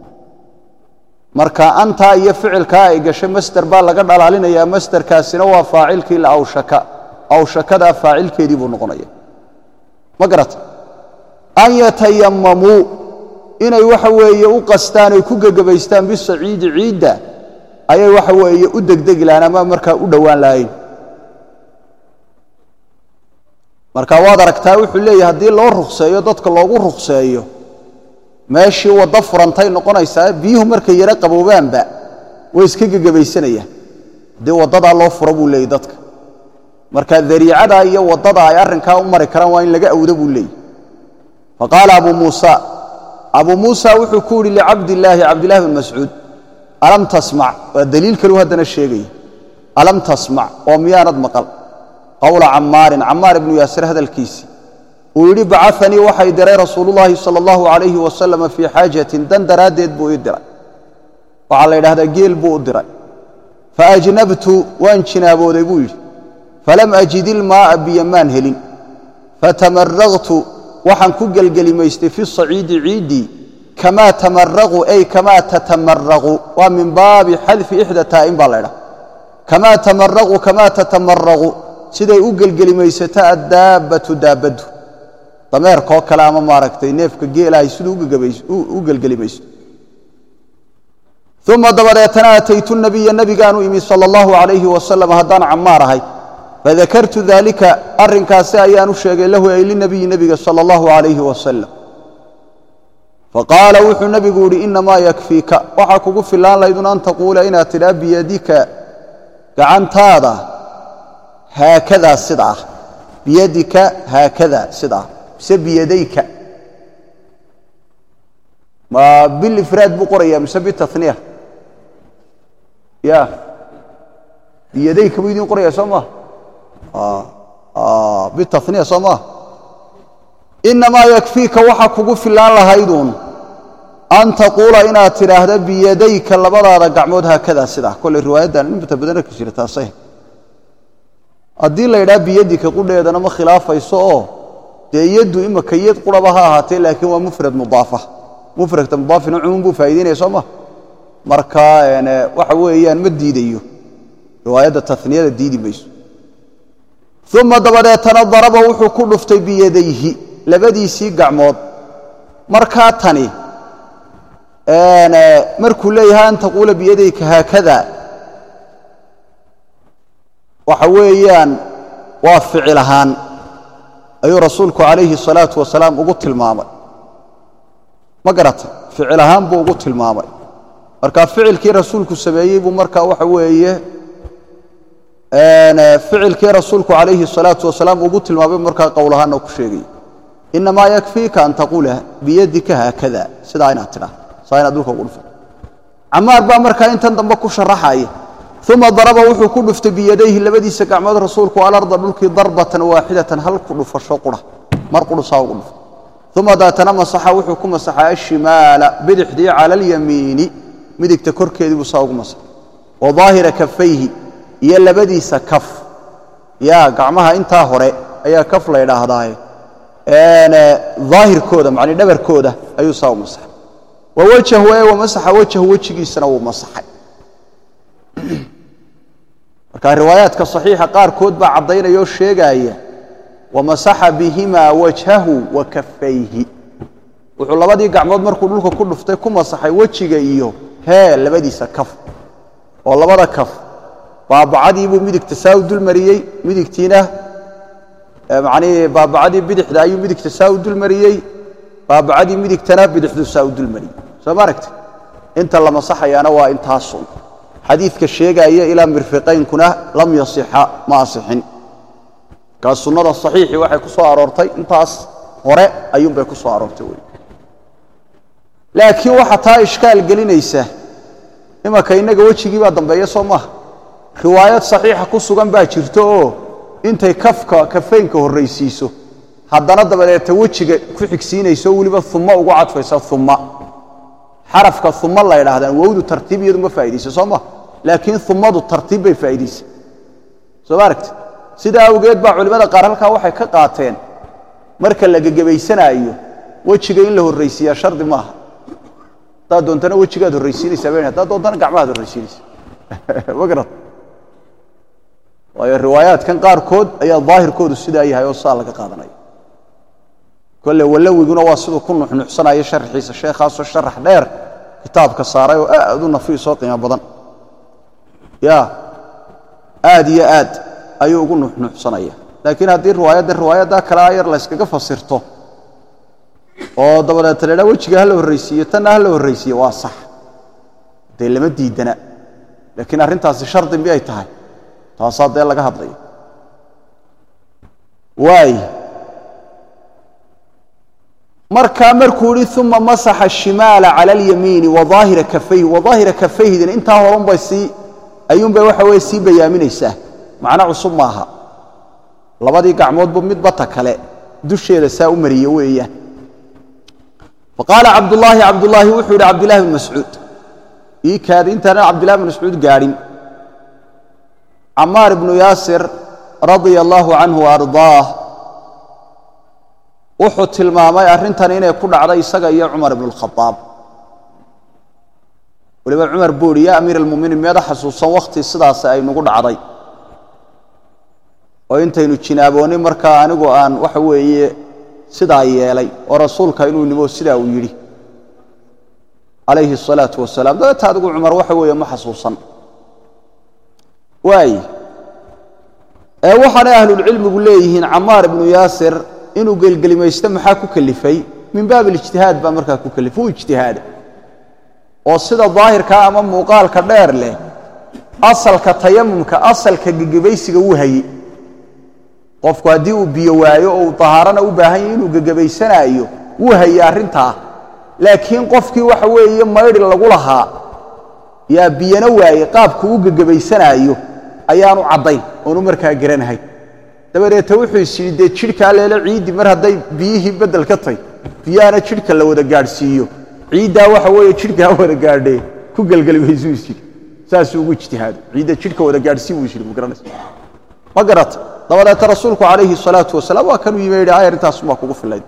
marka antaa iyo ficilkaa ay gashay masder baa laga dhalaalinayaa masderkaasina waa faacilkii la awshaka awshakadaa faacilkeedii buu noqonaya ma garata an yatayamamuu inay waxa weeye u qastaan ay ku gegebaystaan bisaciidi ciidda ayay waxa weeye u degdegi lahayn ama markaa u dhowaan lahayn marka waad aragtaa wuxuu leeyahy haddii loo rukseeyo dadka loogu rukseeyo meeshii waddo furantay noqonaysaa biyuhu markay yaro qaboobaanba way iska gegebaysanayaan haddii waddadaa loo furo buu leeyay dadka marka dariicadaa iyo waddada ay arrinkaa u mari karaan waa in laga awdo buu leeyay faqaala abu muusa abu muusa wuxuu ku yidhi licabdillaahi cabdillahi bin mascuud alam tasmac waa daliil kaluu haddana sheegaya alam tasmac oo miyaanad maqal qowla cammaarin cammaar ibnu yaasir hadalkiisii uu yidhi bacanii waxay diray rasuulullaahi sala allahu calayhi wasalama fii xaajatin dan daraaddeed buu ii diray waxaa la yidhahdaa geel buu u diray faajnabtu waan jinaabooday buu yidhi falam ajid ilmaa'a biyo maan helin fatamaraqtu waxaan ku gelgelimaystay fi saciidi ciiddii kamaa tamaraqu ay kamaa tatamaraqu waa min baabi xadfi ixda taa'in baa la ydhaha kamaa tamaraqu kamaa tatamaraqu siday u gelgelimaysato addaabbatu daabbaddu dameerkoo kale ama maaragtay neefka geelahay siduu u gelgelimaysto uma dabadeetana ataytu nabiya nebigaanu imi sala allahu calayhi wasalam haddaan cammaar ahay fadakartu daalika arrinkaasi ayaan u sheegay lahu ay linabiyi nebiga sala allahu calayhi wasalam faqaala wuxuu nebigu yidhi innamaa yakfiika waxaa kugu fillaan laydun an taquula inaad tidhaa biyadika gacantaada haakadaa sida ah biyadika haakada sida ah mise biyadayka ma bilifraad buu qorayaa mise bitaniya ya biyadayka buu idiin qoraya soo maa bitaniya soo maa innamaa yakfiika waxa kugu fillaan lahayduun an taquula inaad tidhaahda biyadayka labadaada gacmood haakadaa sidaa kolley riwaayaddan inta badan arki jira taasay haddii la yidhaha biyadika qudheedana ma khilaafayso oo dee yaddu imaka yad quraba ha ahaatee laakiin waa mufrad mudaafa mufradka mudaafina cumuum buu faa'idaynaya soo ma marka waxa weeyaan ma diidayo riwaayadda taniyada diidi mayso uma dabadeetana daraba wuxuu ku dhuftay biyadayhi labadiisii gacmood markaa tani markuu leeyahay an taquula biyadayka haakada waxa weeyaan waa ficil ahaan ayuu rasuulku calayhi الsalaatu wasalaam ugu tilmaamay ma garata ficil ahaan buu ugu tilmaamay marka ficilkii rasuulku sameeyey buu markaa waxa weeye ficilkii rasuulku calayhi الsalaatu wasalaam ugu tilmaamay markaa qowl ahaana ku sheegay inamaa yakfiika an taquula biyadika haakada sidaa inaad tidhaa saa inaad dhulka ugu dhufto camaar baa markaa intan dambe ku sharaxaya uma daraba wuxuu ku dhuftay biyadayhi labadiisa gacmood rasuulku alarda dhulkii darbatan waaxidatan hal ku dhufasho qura mar qudhusaa ugu dhufa uma daatana masaxa wuxuu ku masaxay ashimaala bidixdii cala alyamiini midigta korkeedii buu saa ugu masaxay wa daahira kafayhi iyo labadiisa kaf yaa gacmaha intaa hore ayaa kaf la ydhaahdaaye daahirkooda macni dhabarkooda ayuu saa u masaxay wa wajahu ee wamasaxa wajahu wejigiisana wuu masaxay marka riwaayaadka saxiixa qaarkood baa caddaynaya oo sheegaaya wamasaxa bihimaa wajhahu wa kafayhi wuxuu labadii gacmood markuu dhulka ku dhuftay ku masaxay wejiga iyo hee labadiisa kaf oo labada kaf baabacadiibuu midigta saa u dulmariyey midigtiina macnihii baabacadii bidixda ayuu midigta saa u dulmariyey baabacadii midigtana bidixduu saa u dulmariyey soo ma aragti inta la masaxayaana waa intaasun xadiidka sheegaaya ilaa mirfiqaynkuna lam yasixa ma asixin markaa sunnada saxiixii waxay ku soo aroortay intaas hore ayuunbay ku soo aroortay wey laakiin waxaa taa ishkaal gelinaysa imanka innaga wejigii baa dambeeya soo maaha riwaayad saxiixa ku sugan baa jirto oo intay kafka kafaynka horraysiiso haddana dabadeeta wejiga ku xigsiinayso weliba uma ugu cadfaysa uma xarafka uma la ydhahdaan wowdu tartiib iyadu ma faaidaysa soo ma laakiin umadu tartiib bay faa'iidaysa soo ma aragti sidaa awgeed baa culimmada qaar halkaa waxay ka qaateen marka la gegebaysanaayo wejiga in la horraysiiyaa shardi maaha haddaad doontana wejigaad horraysiinaysaa ba haddaad doontana gacmahaad horraysiinaysa ma garat waayo riwaayaadkan qaarkood ayaa daahirkoodu sidaa yahay oo saa laga qaadanaya kolle walawiguna waa siduu ku nuxnuxsanayo sharxiisa sheekhaasoo sharax dheer kitaabka saaray oo aad u nafiisoo qiimo badan ya aad iyo aad ayuu ugu nuxnuxsanaya laakiin haddii riwaayadda riwaayaddaa kale ayar layskaga fasirto oo dabadeeta la dhaa wejiga ha la horraysiiyo tanna ha la horraysiiyo waa sax dee lama diidana laakiin arrintaasi shardi miyay tahay taasaa dee laga hadlaya waay markaa markuu ihi uma masaxa ashimaala cala alyamiini wa daahira kafayhi wa daahira kafayhidina intaa horunbay sii ayuunbay waxa weye sii bayaaminaysaa macno cusub maaha labadii gacmoodbu midbata kale dusheeda saa u mariye weeyaan faqaala cabdullaahi cabdullaahi wuxuu yidhi cabdillahi bn mascuud ii kaadi intaanan cabdillahi bn mascuud gaadhin camaar ibnu yaasir radia allaahu canhu ardaah wuxuu tilmaamay arrintan inay ku dhacday isaga iyo cumar ibnu اlkhadaab weliba cumar buu ihi ya amiir almuminiin meeda xasuusan wakhti sidaas aynugu dhacday oo intaynu jinaaboonnay markaa anigu aan waxa weeye sidaa yeelay oo rasuulka inuu nimo sidaa uu yidhi calayhi الsalaatu wasalaam dabeeta adigu cumar waxa weeye ma xasuusan waay ee waxaanay ahlulcilmigu leeyihiin camaar ibnu yaasir inuu gelgelimaysto maxaa ku kelifay min baab alijtihaad baa markaa ku kelifay u ijtihaada oo sida daahirkaa ama muuqaalka dheer leh asalka tayamumka asalka gegebaysiga wuu hayey qofku haddii uu biyo waayo oo uu tahaarana u baahan yahy inuu gegebaysanaayo wuu hayey arrintaa laakiin qofkii waxa weeye maydhi lagu lahaa yaa biyana waaye qaabku u gegebaysanaayo ayaanu caddayn oonu markaa garanahay dabadeeta wuxuu is yidhi dee jidhkaa leele ciiddii mar hadday biyihii beddel ka tay biyaana jidhka la wada gaadhsiiyo ciiddaa waxa weeye jidhkaa wada gaadhee ku gelgeli maysuu is yidhi saasuu ugu ijtihaado ciidda jidhka wada gaadhsii buu is yidhi ma garanaysa ma garata dabadeeta rasuulku calayhi salaatu wasalaam waa kanuu yimi yidhi ay arrintaasumaa kugu filayd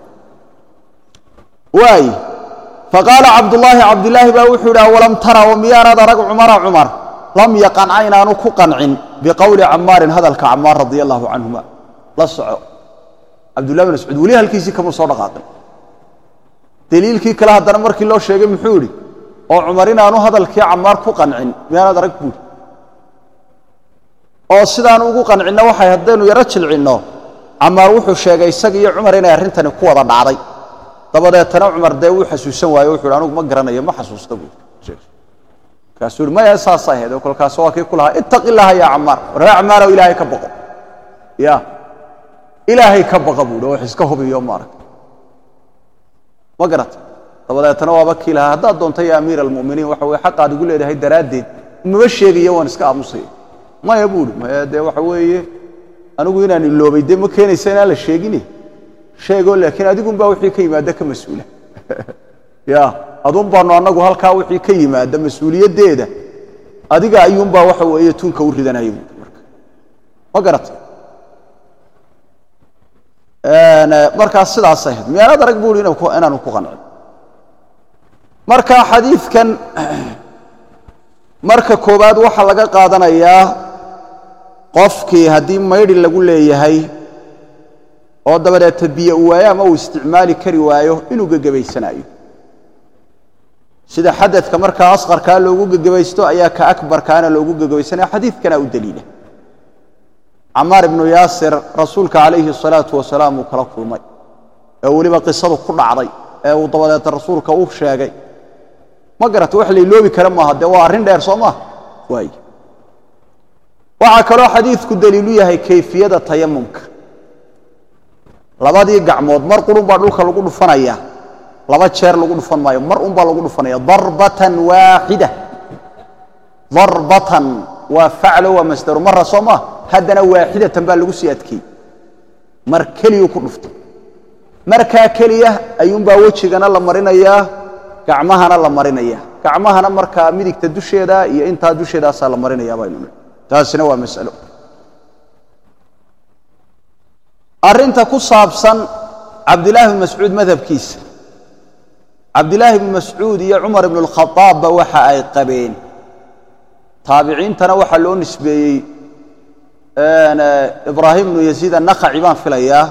waay faqaala cabdullaahi cabdilaahi baa wuxuu yidhi awalam tara oo miyaanaad arag cumara cumar lam yaqanca inaanu ku qancin biqowli camaarin hadalka camaar radia allaahu canhuma la soco cabdullahi bin mascuud weli halkiisii kama soo dhaqaaqin deliilkii kale haddana markii loo sheegay muxuu idhi oo cumar inaanu hadalkii camaar ku qancin miyaanaad arag buuri oo sidaanu ugu qancinno waxay haddaynu yaro jilcinno camaar wuxuu sheegay isaga iyo cumar inay arrintani ku wada dhacday dabadeetana cumar dee wuu xasuusan waaye wuxu hi anugu ma garanayo ma xasuusta buuri markaasuu hi maya saasa ahayd oo kolkaas waa kii ku lahaa ittaqi illaaha yaa camaar warree camaarow ilaahay ka baqo ya ilaahay ka baqa buuhi oo wax iska hubiyo maarag ma garata dabadeetana waaba kii lahaa haddaad doonta ya amiir almu'miniin waxa weye xaqaad igu leedahay daraaddeed mama sheegayo waan iska aamusaya maya buuhi maya dee waxa weeye anigu inaan iloobay dee ma keenaysa inaan la sheegine sheegoo laakiin adigunbaa wixii ka yimaada ka mas-uula ya adun baanu annagu halkaa wixii ka yimaada mas-uuliyaddeeda adiga ayuunbaa waxa weeye tunka u ridanaya buui marka ma garata markaas sidaas ahayd miyaanaad arag buui inaanu ku qancin marka xadiidkan marka koowaad waxaa laga qaadanayaa qofkii haddii maydhi lagu leeyahay oo dabadeeta biyo u waayo ama uu isticmaali kari waayo inuu gegebaysanayo sida xadadka markaa asqarkaa loogu gegebaysto ayaa ka akbarkaana loogu gegebaysanaya xadiidkana u daliila camaar ibnu yaasir rasuulka calayhi الsalaatu wasalaam uu kala kulmay ee weliba qisadu ku dhacday ee uu dabadeeta rasuulka u sheegay ma garata wax lailoobi kara maaha dee waa arrin dheer soo maaha waay waxaa kaloo xadiidku daliilu yahay kayfiyada tayamumka labadii gacmood mar qurun baa dhulka lagu dhufanaya laba jeer lagu dhufan maayo mar un baa lagu dhufanaya darbatan waaxida darbatan waa faclo waa masdaru mara soo maa haddana waaxidatan baa lagu sii adkeeyey mar keliyuu ku dhuftay markaa keliya ayuunbaa wejigana la marinayaa gacmahana la marinaya gacmahana markaa midigta dusheeda iyo intaa dusheedaasaa la marinaya baynu taasina waa masalo arrinta ku saabsan cabdillaahi bn mascuud madhabkiisa cabdillaahi bnu mascuud iyo cumar ibnu اlkhaaabba waxa ay qabeen taabiciintana waxaa loo nisbeeyey ibraahim bnu yaziid annakhaci baan filayaa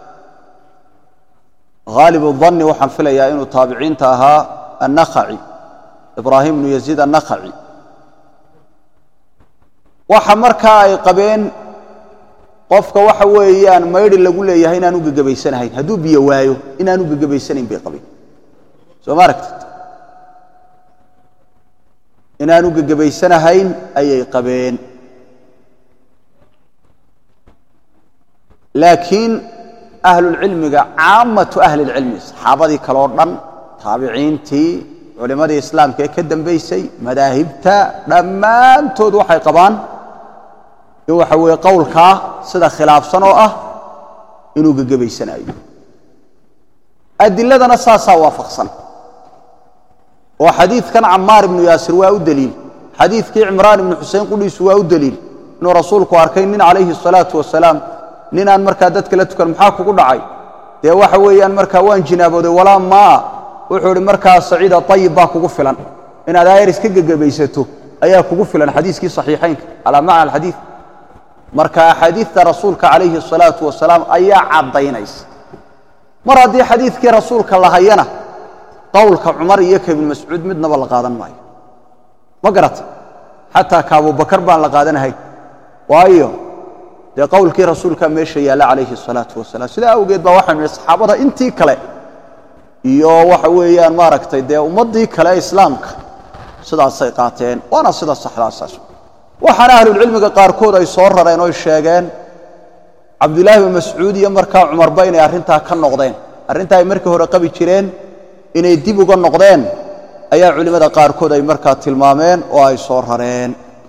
haalib الdanni waxaan filayaa inuu taabiciinta ahaa annakhaci ibraahim bnu yaziid annakhaci waxa markaa ay qabeen qofka waxa weeyaan maydhi lagu leeyahay inaanu gegebaysanahayn hadduu biyo waayo inaanu gegebaysanayn bay qabeen soo ma aragtid inaanu gegebaysanahayn ayay qabeen laakiin ahlulcilmiga caamatu ahli اlcilmi saxaabadii kaleo dhan taabiciintii culimmadii islaamka ee ka dambaysay madaahibta dhammaantood waxay qabaan in waxa weeye qowlkaa sida khilaafsan oo ah inuu gegebaysanayo adiladana saasaa waafaqsan oo xadiidkan camaar ibnu yaasir waa u deliil xadiidkii cimraan ibnu xusein qudhiisu waa u deliil inuu rasuulku arkay nin calayhi الsalaatu wasalaam nin aan markaa dadka la tukan maxaa kugu dhacay dee waxa weeyaan markaa waan jinaabooday walaa maa wuxuu idhi markaa saciida ayib baa kugu filan inaad aayar iska gegebaysato ayaa kugu filan xadiiskii saxiixaynka calaa macna alxadiid marka axaadiidta rasuulka calayhi الsalaatu wasalaam ayaa caddaynaysa mar haddii xadiidkii rasuulka la hayana qowlka cumar iyo ka ibnu mascuud midnaba la qaadan maayo ma garata xataa ka abubakar baan la qaadanahay waayo dee qowlkii rasuulkaa meesha yaalla calayhi الsalaatu wasalaam sidaa awgeed baa waxaynu nihi saxaabada intii kale iyo waxa weeyaan maaragtay dee ummaddii kale islaamka sidaasay qaateen waana sida saxdaasaas waxaana ahlulcilmiga qaarkood ay soo rareen oy sheegeen cabdullaahi bin mascuud iyo markaa cumarba inay arrintaa ka noqdeen arrintaa ay markii hore qabi jireen inay dib uga noqdeen ayaa culimmada qaarkood ay markaa tilmaameen oo ay soo rareen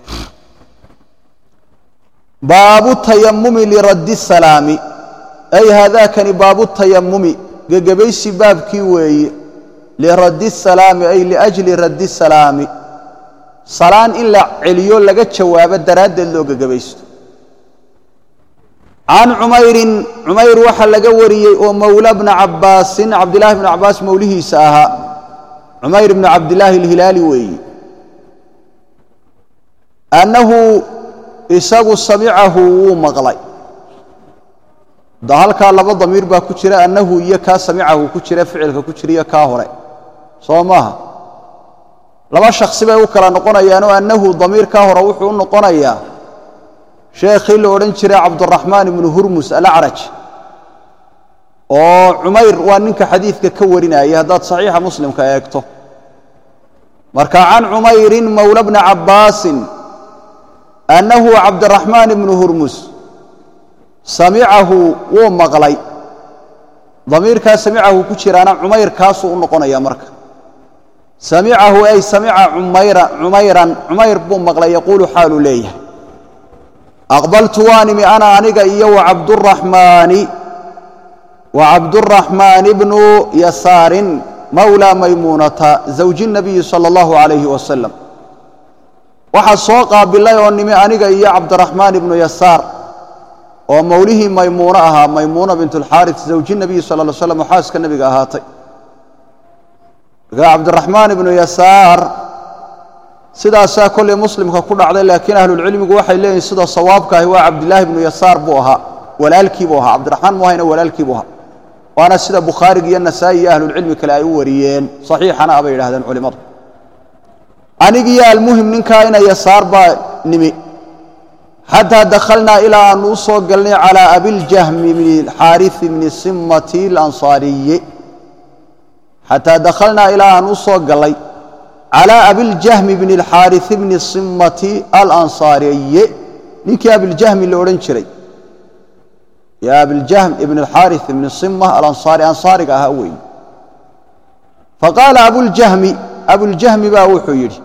baabu tayamumi liraddi salaami ay haadaakani baabu tayamumi gegebaysi baabkii weeye liraddi salaami ay liajli raddi salaami salaan in la celiyo laga jawaabo daraaddeed loo gegebaysto can cumayrin cumayr waxaa laga wariyey oo mowla bna cabbaasin cabdillahi bnu cabbaas mowlihiisa ahaa cumayr bnu cabdillaahi alhilaali weeye annahu isagu samicahu wuu maqlay da halkaa laba damiir baa ku jira annahu iyo kaa samicahu ku jira ficilka ku jira iyo kaa hore soo maaha laba shaksi bay u kala noqonayaanoo annahu damiirkaa hore wuxuu u noqonayaa sheekhii la odhan jiray cabduraxmaan ibnu hurmus alacraj oo cumayr waa ninka xadiidka ka warinayay haddaad saxiixa muslimka eegto marka can cumayrin mowla bna cabbaasin annahu cabdiraxmaan ibnu hurmus samicahu wuu maqlay damiirkaa samicahu ku jiraana cumayrkaasuu u noqonaya marka samicahu ay samica cumayran cumayr buu maqlay yaquulu xaaluu leeyahay aqbaltu waanimi ana aniga iyo wacabduraxmaani wa cabduraxmaan ibnu yasaarin mawlaa maymuunata zawji nabiyi sala allahu calayhi wasalam waxaa soo qaabilay oo nimi aniga iyo cabdiraxmaan ibnu yasaar oo mowlihii maymuuno ahaa maymuuna bint alxaaris zawji nabiyi sala ly slam oo xaaska nebiga ahaatay markaa cabdiraxmaan ibnu yasaar sidaasaa kollay muslimka ku dhacday laakiin ahlulcilmigu waxay leeyihin sida sawaabka ahi waa cabdilaahi ibnu yasaar buu ahaa walaalkii buu ahaa cabdiraxmaan mu ahayna walaalkii buu ahaa waana sida bukhaarigi iyo nasaa'i iyo ahlulcilmi kale ay u wariyeen saxiixana abay yidhahdeen culimmadu anigiyo almuhim ninkaa ina yasaar baa nimi xataa dakhalnaa ilaa aanu u soo galnay calaa abiljahmi bni xaarisi bni simmati alansaariyi xataa dakhalnaa ilaa aan u soo gallay calaa abiljahmi bni alxaarisi bni simmati alansaariyi ninkii abiljahmi la odhan jiray ya abiljahm ibn alxaaris ibni sima alansaari ansaariga ahaa weeye faqaala abuljahmi abuljahmi baa wuxuu yidhi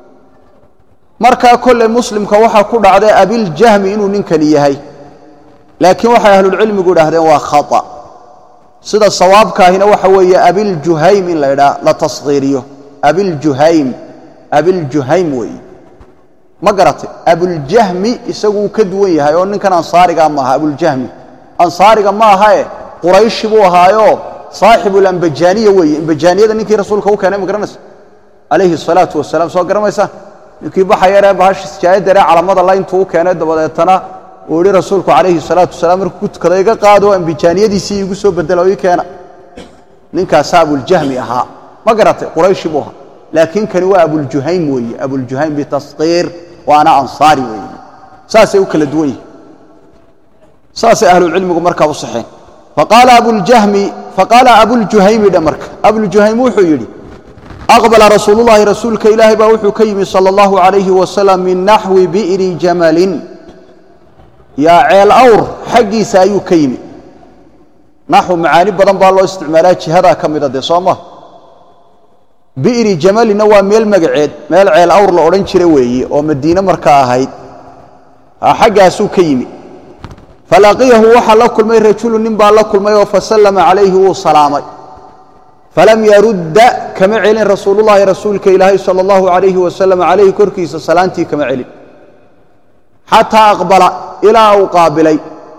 markaa kolley muslimka waxaa ku dhacday abiljahmi inuu ninkani yahay laakiin waxay ahlulcilmigu idhaahdeen waa khata sida sawaabkaahina waxa weeye abiljuhaym in la ydhaa la taskhiiriyo abiljuhaym abiljuhaym weeye ma garatay abuljahmi isagu uu ka duwan yahay oo ninkan ansaarigaa maaha abuljahmi ansaariga ma ahae qurayshi buu ahaayo saaxibulambajaaniya weeye imbajaaniyada ninkii rasuulka u keenay ma garanaysa calayhi salaatu wasalaam soo garamaysaa ninkii baxayaree bahashi sijaayaddaree calamada la intuu u keenay dabadeetana uu yihi rasuulku calayhi salaatu wasalaam markuu ku tukada iga qaado ambijaaniyadiisii iigu soo bedelo ii keena ninkaasaa abuljahmi ahaa ma garatay qurayshi buu ahaa laakiin kani waa abuljuhaym weeye abuljuhaym bitaskiir waana ansaari weeye saasay u kala duwan yihin saasay ahlucilmigu markaa u saxeen faqaala abuljahmi faqaala abuljuhaymi dhe marka abuljuhaym wuxuu yidhi aqbala rasuulullahi rasuulka ilaahay baa wuxuu ka yimi sala allahu calayhi wasalam min naxwi bi'ri jamalin yaa ceel awr xaggiisa ayuu ka yimi naxwu macaani badan baa loo isticmaalaa jihadaa ka mida dee soo ma bi'ri jamalina waa meel magaceed meel ceel awr la odhan jira weeye oo madiine markaa ahayd xaggaasuu ka yimi falaqiyahu waxaa la kulmay rajulu nin baa la kulmay oo fasallama calayhi wuu salaamay falam yarudda kama celin rasuulullahi rasuulka ilaahay sala allahu calayhi wasalam calayhi korkiisa salaantii kama celin xataa aqbala ilaa uu qaabilay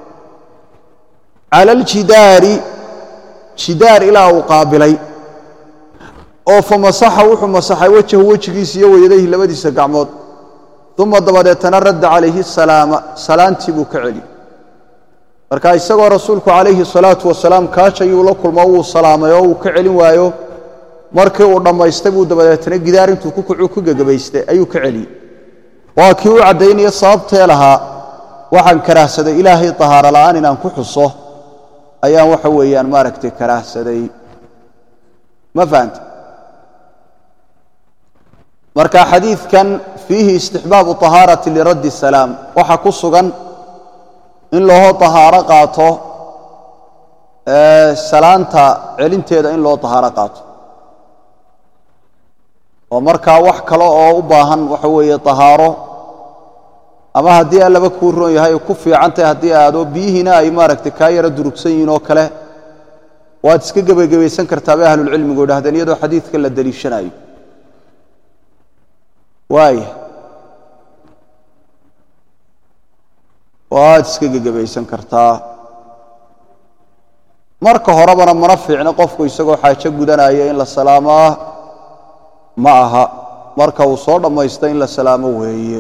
cala aljidaari jidaar ilaa uu qaabilay oo fa masaxa wuxuu masaxay wejahu wejigiisa iyo weyadayhi labadiisa gacmood uma dabadeetana radda calayhi salaama salaantii buu ka celiyey marka isagoo rasuulku calayhi salaatu wasalaam kaashayuu la kulmo wuu salaamay oo uu ka celin waayo markii uu dhammaystay buu dabadeetana gidaar intuu ku kucu ku gegabaystay ayuu ka celiyey waa kii u caddaynaya sababtee lahaa waxaan karaahsaday ilaahay tahaaro la'aan inaan ku xuso ayaan waxa weeyaan maaragtay karaahsaday ma fahanta marka xadiidkan fiihi istixbaabu طahaarati liraddi salaam waxaa ku sugan in loo طahaaro qaato salaanta celinteeda in loo طahaaro qaato oo markaa wax kale oo u baahan waxa weeye طahaaro ama haddii allaba kuu roon yahay ku fiican tahay haddii aado biyihiina ay maaragtay kaa yaro durugsan yihiin oo kale waad iska gebagebaysan kartaa bay ahlulcilmigu idhahdeen iyadoo xadiidka la deliishanayo waaya waad iska gegebaysan kartaa marka horebana mana fiicno qofku isagoo xaajo gudanaya in la salaamaa ma aha marka uu soo dhammaysta in la salaamo weeye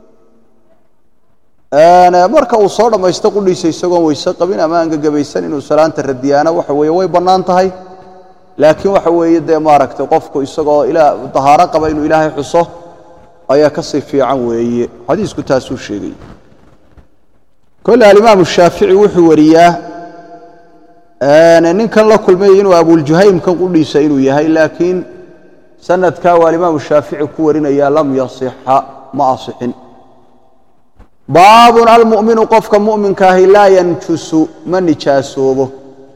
marka uu soo dhammaysto qudhiisa isagoon weyse qabin ama aan gegebaysan inuu salaanta radiyaana waxa weeye way bannaan tahay laakiin waxa weeye dee maaragtay qofku isagoo ilaa dahaaro qaba inuu ilaahay xuso ayaa ka sii fiican weeye xadiisku taasuu sheegay kolle alimaamu shaafici wuxuu wariyaa ninkan la kulmay inuu abuljuhaymkan qudhiisa inuu yahay laakiin sanadkaa uu alimaamu shaafici ku warinaya lam yasixa ma asixin baabun almu'minu qofka mu'minka ahi laa yanjusu ma nijaasoobo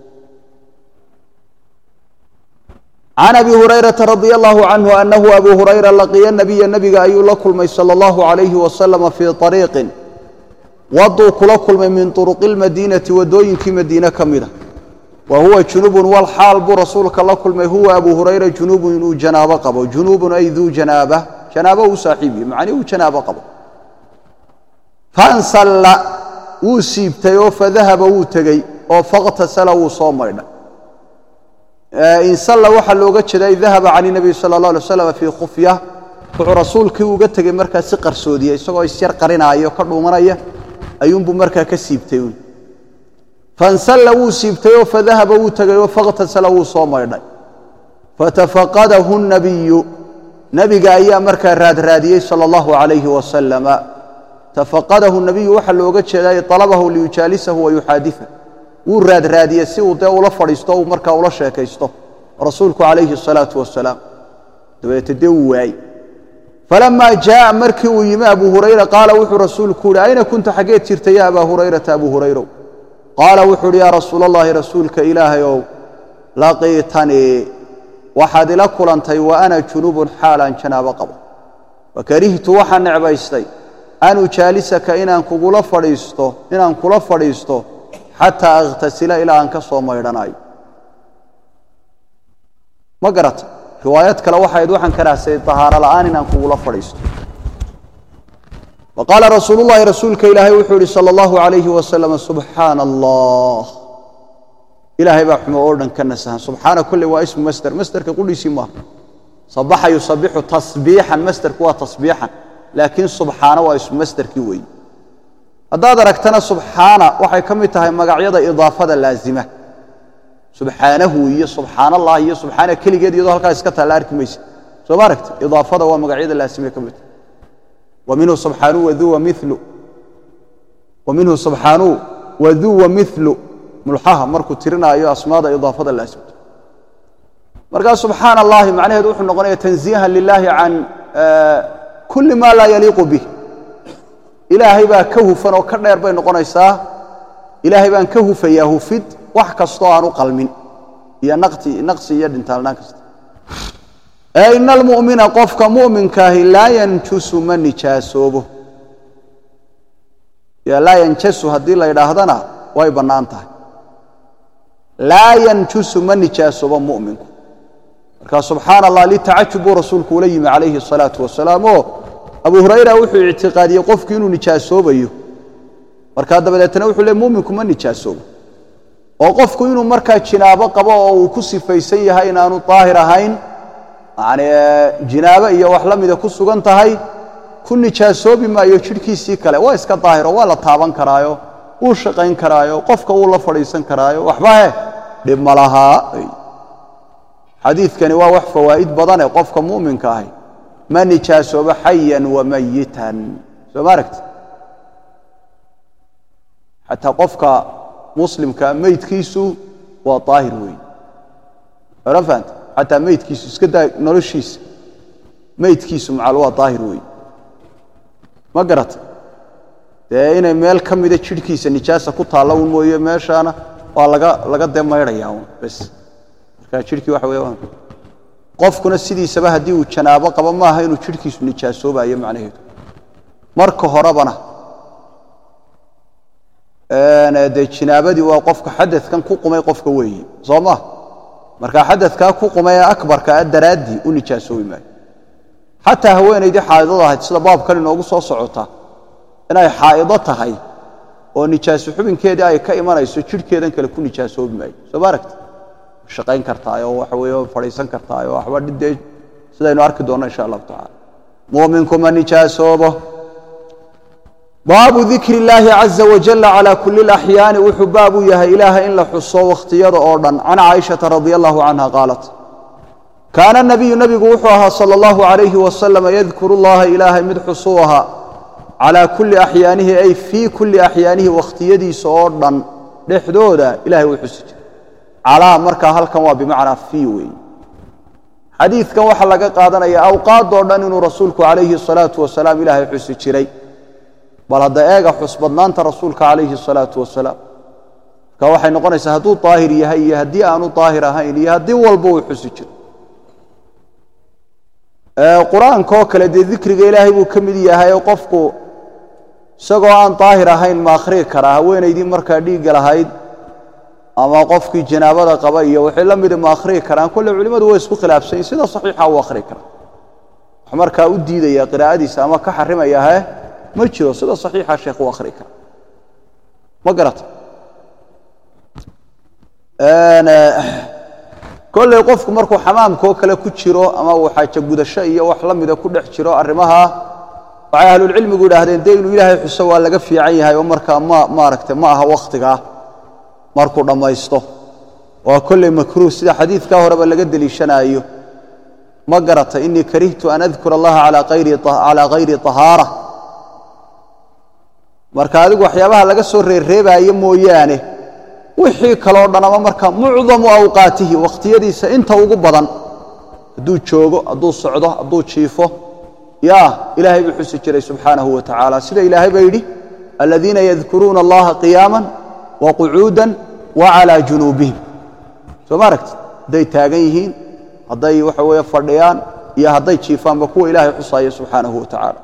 can abi hurayrata radia allahu canhu anahu abu hurayra laqiya nabiya nebiga ayuu la kulmay sala allahu calayhi wasalama fii ariiqin waduu kula kulmay min turuqi lmadiinati waddooyinkii madiine ka mida wa huwa junubun wal xaal buu rasuulka la kulmay huwa abu hurayra junubun inuu janaabo qabo junubun ay duu janaaba janaabo uu saaxiibiye macnii uu janaabo qabo fansalla wuu siibtay oo fadahaba wuu tegey oo fakhtasala wuu soo maydhay insalla waxaa looga jeeday dahaba can nabiy sala allah alay slam fii khufya wuxuu rasuulkii uga tegey markaa si qarsoodiya isagoo isyar qarinaayo ka dhuumanaya ayuunbuu markaa ka siibtay uun fansalla wuu siibtayoo fadahaba wuu tegayoo fakhtasala wuu soo maydhay fatafaqadahu nabiyu nebiga ayaa markaa raadraadiyey sala allahu calayhi wasalama tafaqadahu nabiyu waxaa looga jeeday alabahu liyujaalisahu wayuxaadifa wuu raadraadiyey si uu dee ula fadhiisto uu markaa ula sheekaysto rasuulku calayhi asalaatu wasalaam dabeete dee uu waayey falamaa jaaa markii uu yimi abu hurayra qaala wuxuu rasuulku uhi ayna kunta xaggeed jirta ya abaa hurayrata abu hurayrow qaala wuxuu uhi yaa rasuul allahi rasuulka ilaahay ow laqiitanii waxaad ila kulantay wa ana junubun xaalaan janaabo qabo wakarihtu waxaan necbaystay an ujaalisaka inaan kugula fadhiisto inaan kula fadhiisto xataa akhtasila ilaa aan ka soo maydhanayo ma garata riwaayad kale waxayd waxaan karaahsay tahaaro la'aan inaan kugula fadhiisto wa qaala rasuulu llahi rasuulka ilaahay wuxuu yihi sala allahu calayhi wasalam subxaana allah ilaahay baa xumo oo dhan ka nasahan subxaana kulle waa ismu masder masderka qudhiisii maaha sabaxa yusabixu tasbiixan masderku waa tasbiixan laakiin subxaana waa ismu masderkii weeye haddaad aragtana subxaana waxay ka mid tahay magacyada idaafada laazima subxaanahu iyo subxaan allah iyo subxaana keligeed iyadoo halkaa iska taalla arki maysa soo ma aragti idaafada waa magacyada laazimay ka mid tahay wa minhu subxaanuu waduu wamilu wa minhu subxaanuu waduu wamilu mulxaha markuu tirinaayo asmaada idaafada laasimta markaa subxaan allahi macnaheedu wuxuu noqonaya tanziihan lilaahi can kulli maa laa yaliiqu bih ilaahay baa ka hufan oo ka dheer bay noqonaysaa ilaahay baan ka hufayaa hufid wax kastoo aan u qalmin iyo naqsi iyo dhintaalnaan kasta ee ina almu'mina qofka mu'minkaahi laa yanjusu ma nijaasoobo laa yanjasu haddii la ydhaahdana way bannaan tahay laa yanjusu ma nijaasoobo mu'minku marka subxaana allah litacajub buu rasuulku ula yimi calayhi asalaatu wasalaam oo abu hurayra wuxuu ictiqaadiyey qofku inuu nijaasoobayo markaa dabadeetna wuxuu le muminku ma nijaasoobo oo qofku inuu markaa jinaabo qabo oo uu ku sifaysan yahay inaanu daahir ahayn yani jinaabo iyo wax la mida ku sugan tahay ku nijaasoobi maayo jidhkiisii kale waa iska daahiro waa la taaban karaayo wuu shaqayn karaayo qofka wuu la fadhiisan karaayo waxba he dhib ma lahaa xadiidkani waa wax fawaa'id badane qofka mu'minka ahi ma nijaasoobo xayan wamayitan soo ma aragti xataa qofka muslimka meydkiisu waa daahir weeye oran fahanta xataa meydkiisu iska daa noloshiisa meydkiisu macal waa daahir weeye ma garata dee inay meel ka mida jidhkiisa nijaasa ku taalla un mooye meeshaana waa laga laga dee maydhayaa un bes marka jidhkii waxa weeye qofkuna sidiisaba haddii uu janaabo qabo maaha inuu jidhkiisu nijaasoobayo macnaheedu marka horebana dee jinaabadii waa qofka xadadkan ku qumay qofka weeye soo maa marka xadadkaa ku qumay ee akbarka a daraaddii u nijaasoobi maayo xataa haweenaydii xaa'idada ahayd sida baabkan inoogu soo socota inay xaa'ido tahay oo nijaaso xubinkeedii ay ka imanayso jidhkeedan kale ku nijaasoobi maayo soo ma aragti shaqayn kartaayoo waxa weeye fadhiisan kartaayoo waxba dhidee sidaynu arki doonno insha allahu tacala mu'minku ma nijaasoobo baabu dikri illaahi caza wajalla calaa kulli laxyaani wuxuu baab u yahay ilaahay in la xuso wakhtiyada oo dhan can caaishata radia allahu canha qaalat kaana nabiyu nebigu wuxuu ahaa sala allahu calayhi wasalam yadkuru llaha ilaahay mid xusuu ahaa calaa kulli axyaanihi ay fii kulli axyaanihi wakhtiyadiisa oo dhan dhexdooda ilahay wuu xusi jiray calaa markaa halkan waa bimacnaa fii weeye xadiidkan waxaa laga qaadanaya awqaadoo dhan inuu rasuulku calayhi salaatu wasalaam ilaahay xusi jiray bal hadda eega xusbadnaanta rasuulka calayhi salaatu wasalaam marka waxay noqonaysaa hadduu daahir yahay iyo haddii aanu daahir ahayn iyo haddii walba uu xusi jiro qur-aankaoo kale dee dikriga ilaahay buu ka mid yahay oo qofku isagoo aan daahir ahayn ma akhriyi karaa haweenaydii markaa dhiigga lahayd ama qofkii janaabada qaba iyo wixii la mida ma akhriyi karaan kolle culimmadu way isku khilaafsanyiin sida saxiixa uu akhriyi karaa wax markaa u diidaya qiraa'adiisa ama ka xarimaya he ma jiro sida saxiixa sheekh uu akhriyi kara ma garata kolley qofku markuu xamaamkaoo kale ku jiro ama uu xaajo gudasho iyo wax la mida ku dhex jiro arrimaha waxay ahlulcilmigu yidhaahdeen dee inuu ilaahay xuso waa laga fiican yahay oo markaa ma maaragtay ma aha wakhtigaa markuu dhammaysto waa kolley makruuh sida xadiidkaa horeba laga deliishanaayo ma garata inii karihtu an adkura allaha calaa hayri طahaara marka adigu waxyaabaha laga soo reerreebaayo mooyaane wixii kaloo dhan ama marka mucdamu awqaatihi wakhtiyadiisa inta ugu badan hadduu joogo hadduu socdo hadduu jiifo ya ilaahay buu xusi jiray subxaanahu wa tacaala sida ilaahay baa yidhi aladiina yadkuruuna allaha qiyaama waqucuuda wacalaa junuubihim soo ma aragti hadday taagan yihiin hadday waxa weeye fadhiyaan iyo hadday jiifaanba kuwa ilaahay xusaaya subxaanahu wa tacaala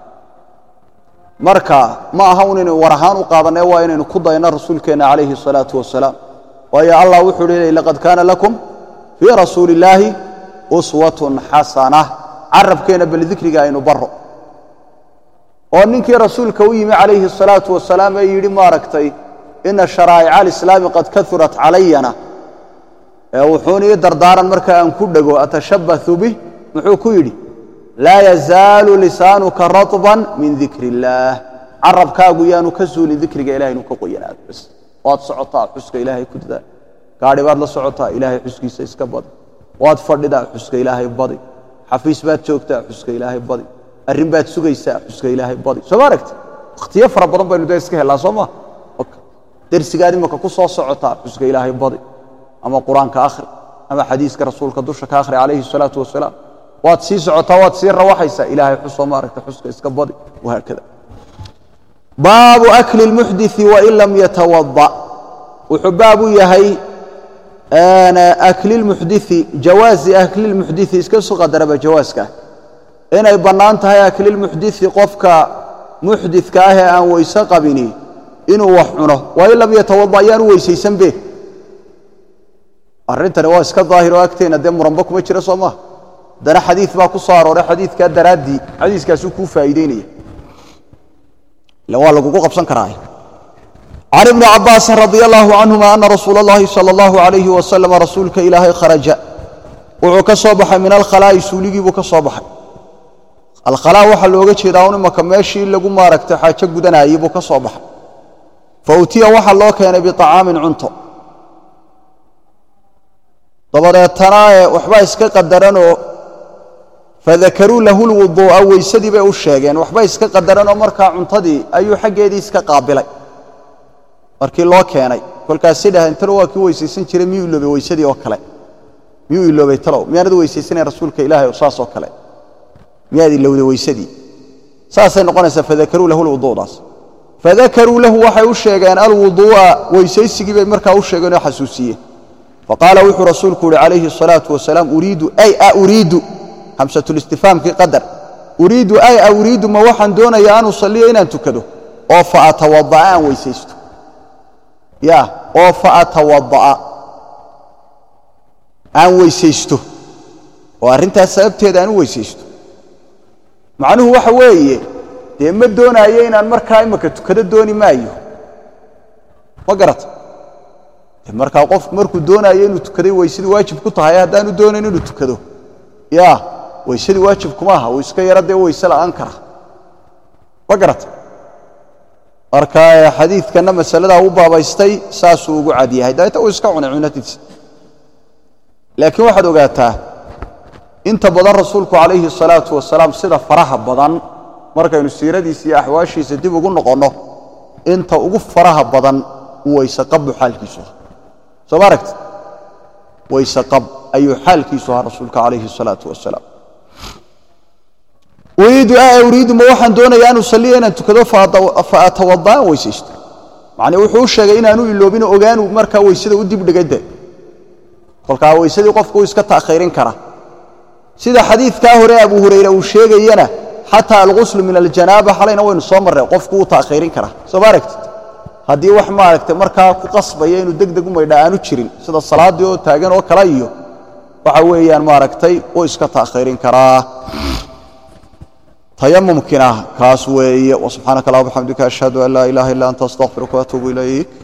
marka ma aha un inaynu war ahaan u qaadanee waa inaynu ku dayno rasuulkeenna calayhi الsalaatu wasalaam waayo allah wuxuu hi laqad kaana lakum fii rasuuli illaahi uswatun xasana carabkeenna bal dikriga aynu baro oo ninkii rasuulka u yimi calayhi الsalaatu wasalaam ee yidhi maaragtay ina sharaa'ica alislaami qad kaurat calayana ee wuxuuna ii dardaaran marka aan ku dhego atashabbahu bih muxuu ku yidhi laa yazaalu lisaanuka raطban min dikri illaah carabkaagu yaanu ka suulin dikriga ilahay inuu ka qoyanaado bas waad socotaa xuska ilaahay ku dadaa gaadhi baad la socotaa ilaahay xuskiisa iska badi waad fadhidaa xuska ilaahay badi xafiis baad joogtaa xuska ilaahay badi arrin baad sugaysaa xuska ilaahay badi soo ma aragti wakhtiyo fara badan baynu dee iska hellaa soo maa dersigaad imaka ku soo socotaa xuska ilaahay badi ama qur-aanka akhri ama xadiiska rasuulka dusha ka akhri calayhi الsalaatu wasalaam waad sii socotaa waad sii rawaxaysaa ilaahay xusoo maaragta xuska iska badi wahaakada baabu akli اlmuxdii wain lam yatawada wuxuu baab u yahay akli اlmuxdii jawaazi akli اlmuxdii iska soo qadaraba jawaaska inay bannaan tahay akli اlmuxdii qofka muxdidka ah ee aan weyse qabini inuu wax cuno wain lam yatawada ayaanu weysaysanbe arrintani waa iska daahiro agteena dee muranba kuma jira soo maa haddana xadiid baa ku soo arooray xadiidkaa daraaddii xadiiskaasuu kuu faa'iideynaya ila waa lagugu qabsan karaa can ibni cabaasin radi allahu canhuma ana rasuula اllahi salى اllahu alayhi wasalam rasuulka ilaahay kharaja wuxuu ka soo baxay min alkhalaa'i suuligii buu ka soo baxay alkhalaa waxaa looga jeedaa un imaka meeshii lagu maaragtay xaajo gudanayey buu ka soo baxay fa utiya waxaa loo keenay biطacaamin cunto dabadeetana waxbaa iska qadaranoo fadakaruu lahu lwuduu'a weysadii bay u sheegeen waxba iska qadaranoo markaa cuntadii ayuu xaggeedii iska qaabilay markii loo keenay kolkaasi dhaheen talo waa kii weysaysan jiray miyuu iloobay weysadii oo kale miyuu iloobay talow miyaanad weysaysanayn rasuulka ilaahay saas oo kale miyaad ilowday weysadii saasay noqonaysaa fadakaruu lahu lwuduudaas fadakaruu lahu waxay u sheegeen alwuduu'a weysaysigii bay markaa u sheegeen oo xasuusiyeen faqaala wuxuu rasuulku uhi calayhi الsalaaةu wasalaam uriidu ay a uriidu hamsatulistifaamkii qadar uriidu ay a uriidu ma waxaan doonaya an usaliya inaan tukado oo faatawada'a aan weysaysto ya oo faatawada'a aan weysaysto oo arrintaas sababteeda aan u weysaysto macnuhu waxa weeye dee ma doonaayo inaan markaa imaka tukado dooni maayo ma garata markaa qofku markuu doonaayo inuu tukaday weysadii waajib ku tahay haddaanu doonayn inuu tukado ya weysadii waajib kuma aha uu iska yaro dee weyse la'aan kara ma garata marka xadiidkanna masaladaa u baabaystay saasuu ugu cad yahay dabeeta uu iska cunay cunadiisa laakiin waxaad ogaataa inta badan rasuulku calayhi الsalaatu wasalaam sida faraha badan markaynu siiradiisa iyo axwaashiisa dib ugu noqonno inta ugu faraha badan uu weyse qabu xaalkiisu aha soo ma aragti weyse qab ayuu xaalkiisu ahaa rasuulka calayhi الsalaatu wasalaam uriidu uriidu ma waxaan doonaya an usaliya inaan tukado faatawada aan weysaysto macnii wuxuu u sheegay inaanu iloobino ogaanu markaa weysada u dibdhigay de kolkaa weysadii qofku uu iska ta'khiirin kara sida xadiidkaa hore abu hurayre uu sheegayana xataa alguslu min aljanaaba xalayna waynu soo marray qofku wuu ta'khiirin karaa soo ma aragtid haddii wax maaragtay markaa ku qasbaya inuu deg deg u maydha aanu jirin sida salaaddii oo taagan oo kale iyo waxa weeyaan maaragtay wuu iska ta'khiirin karaa tayamumkina kaas weeye wsubxaanaka allah bxamdika ashhadu an laa ilaha illa anta astaqfiruka waatuubu ilayk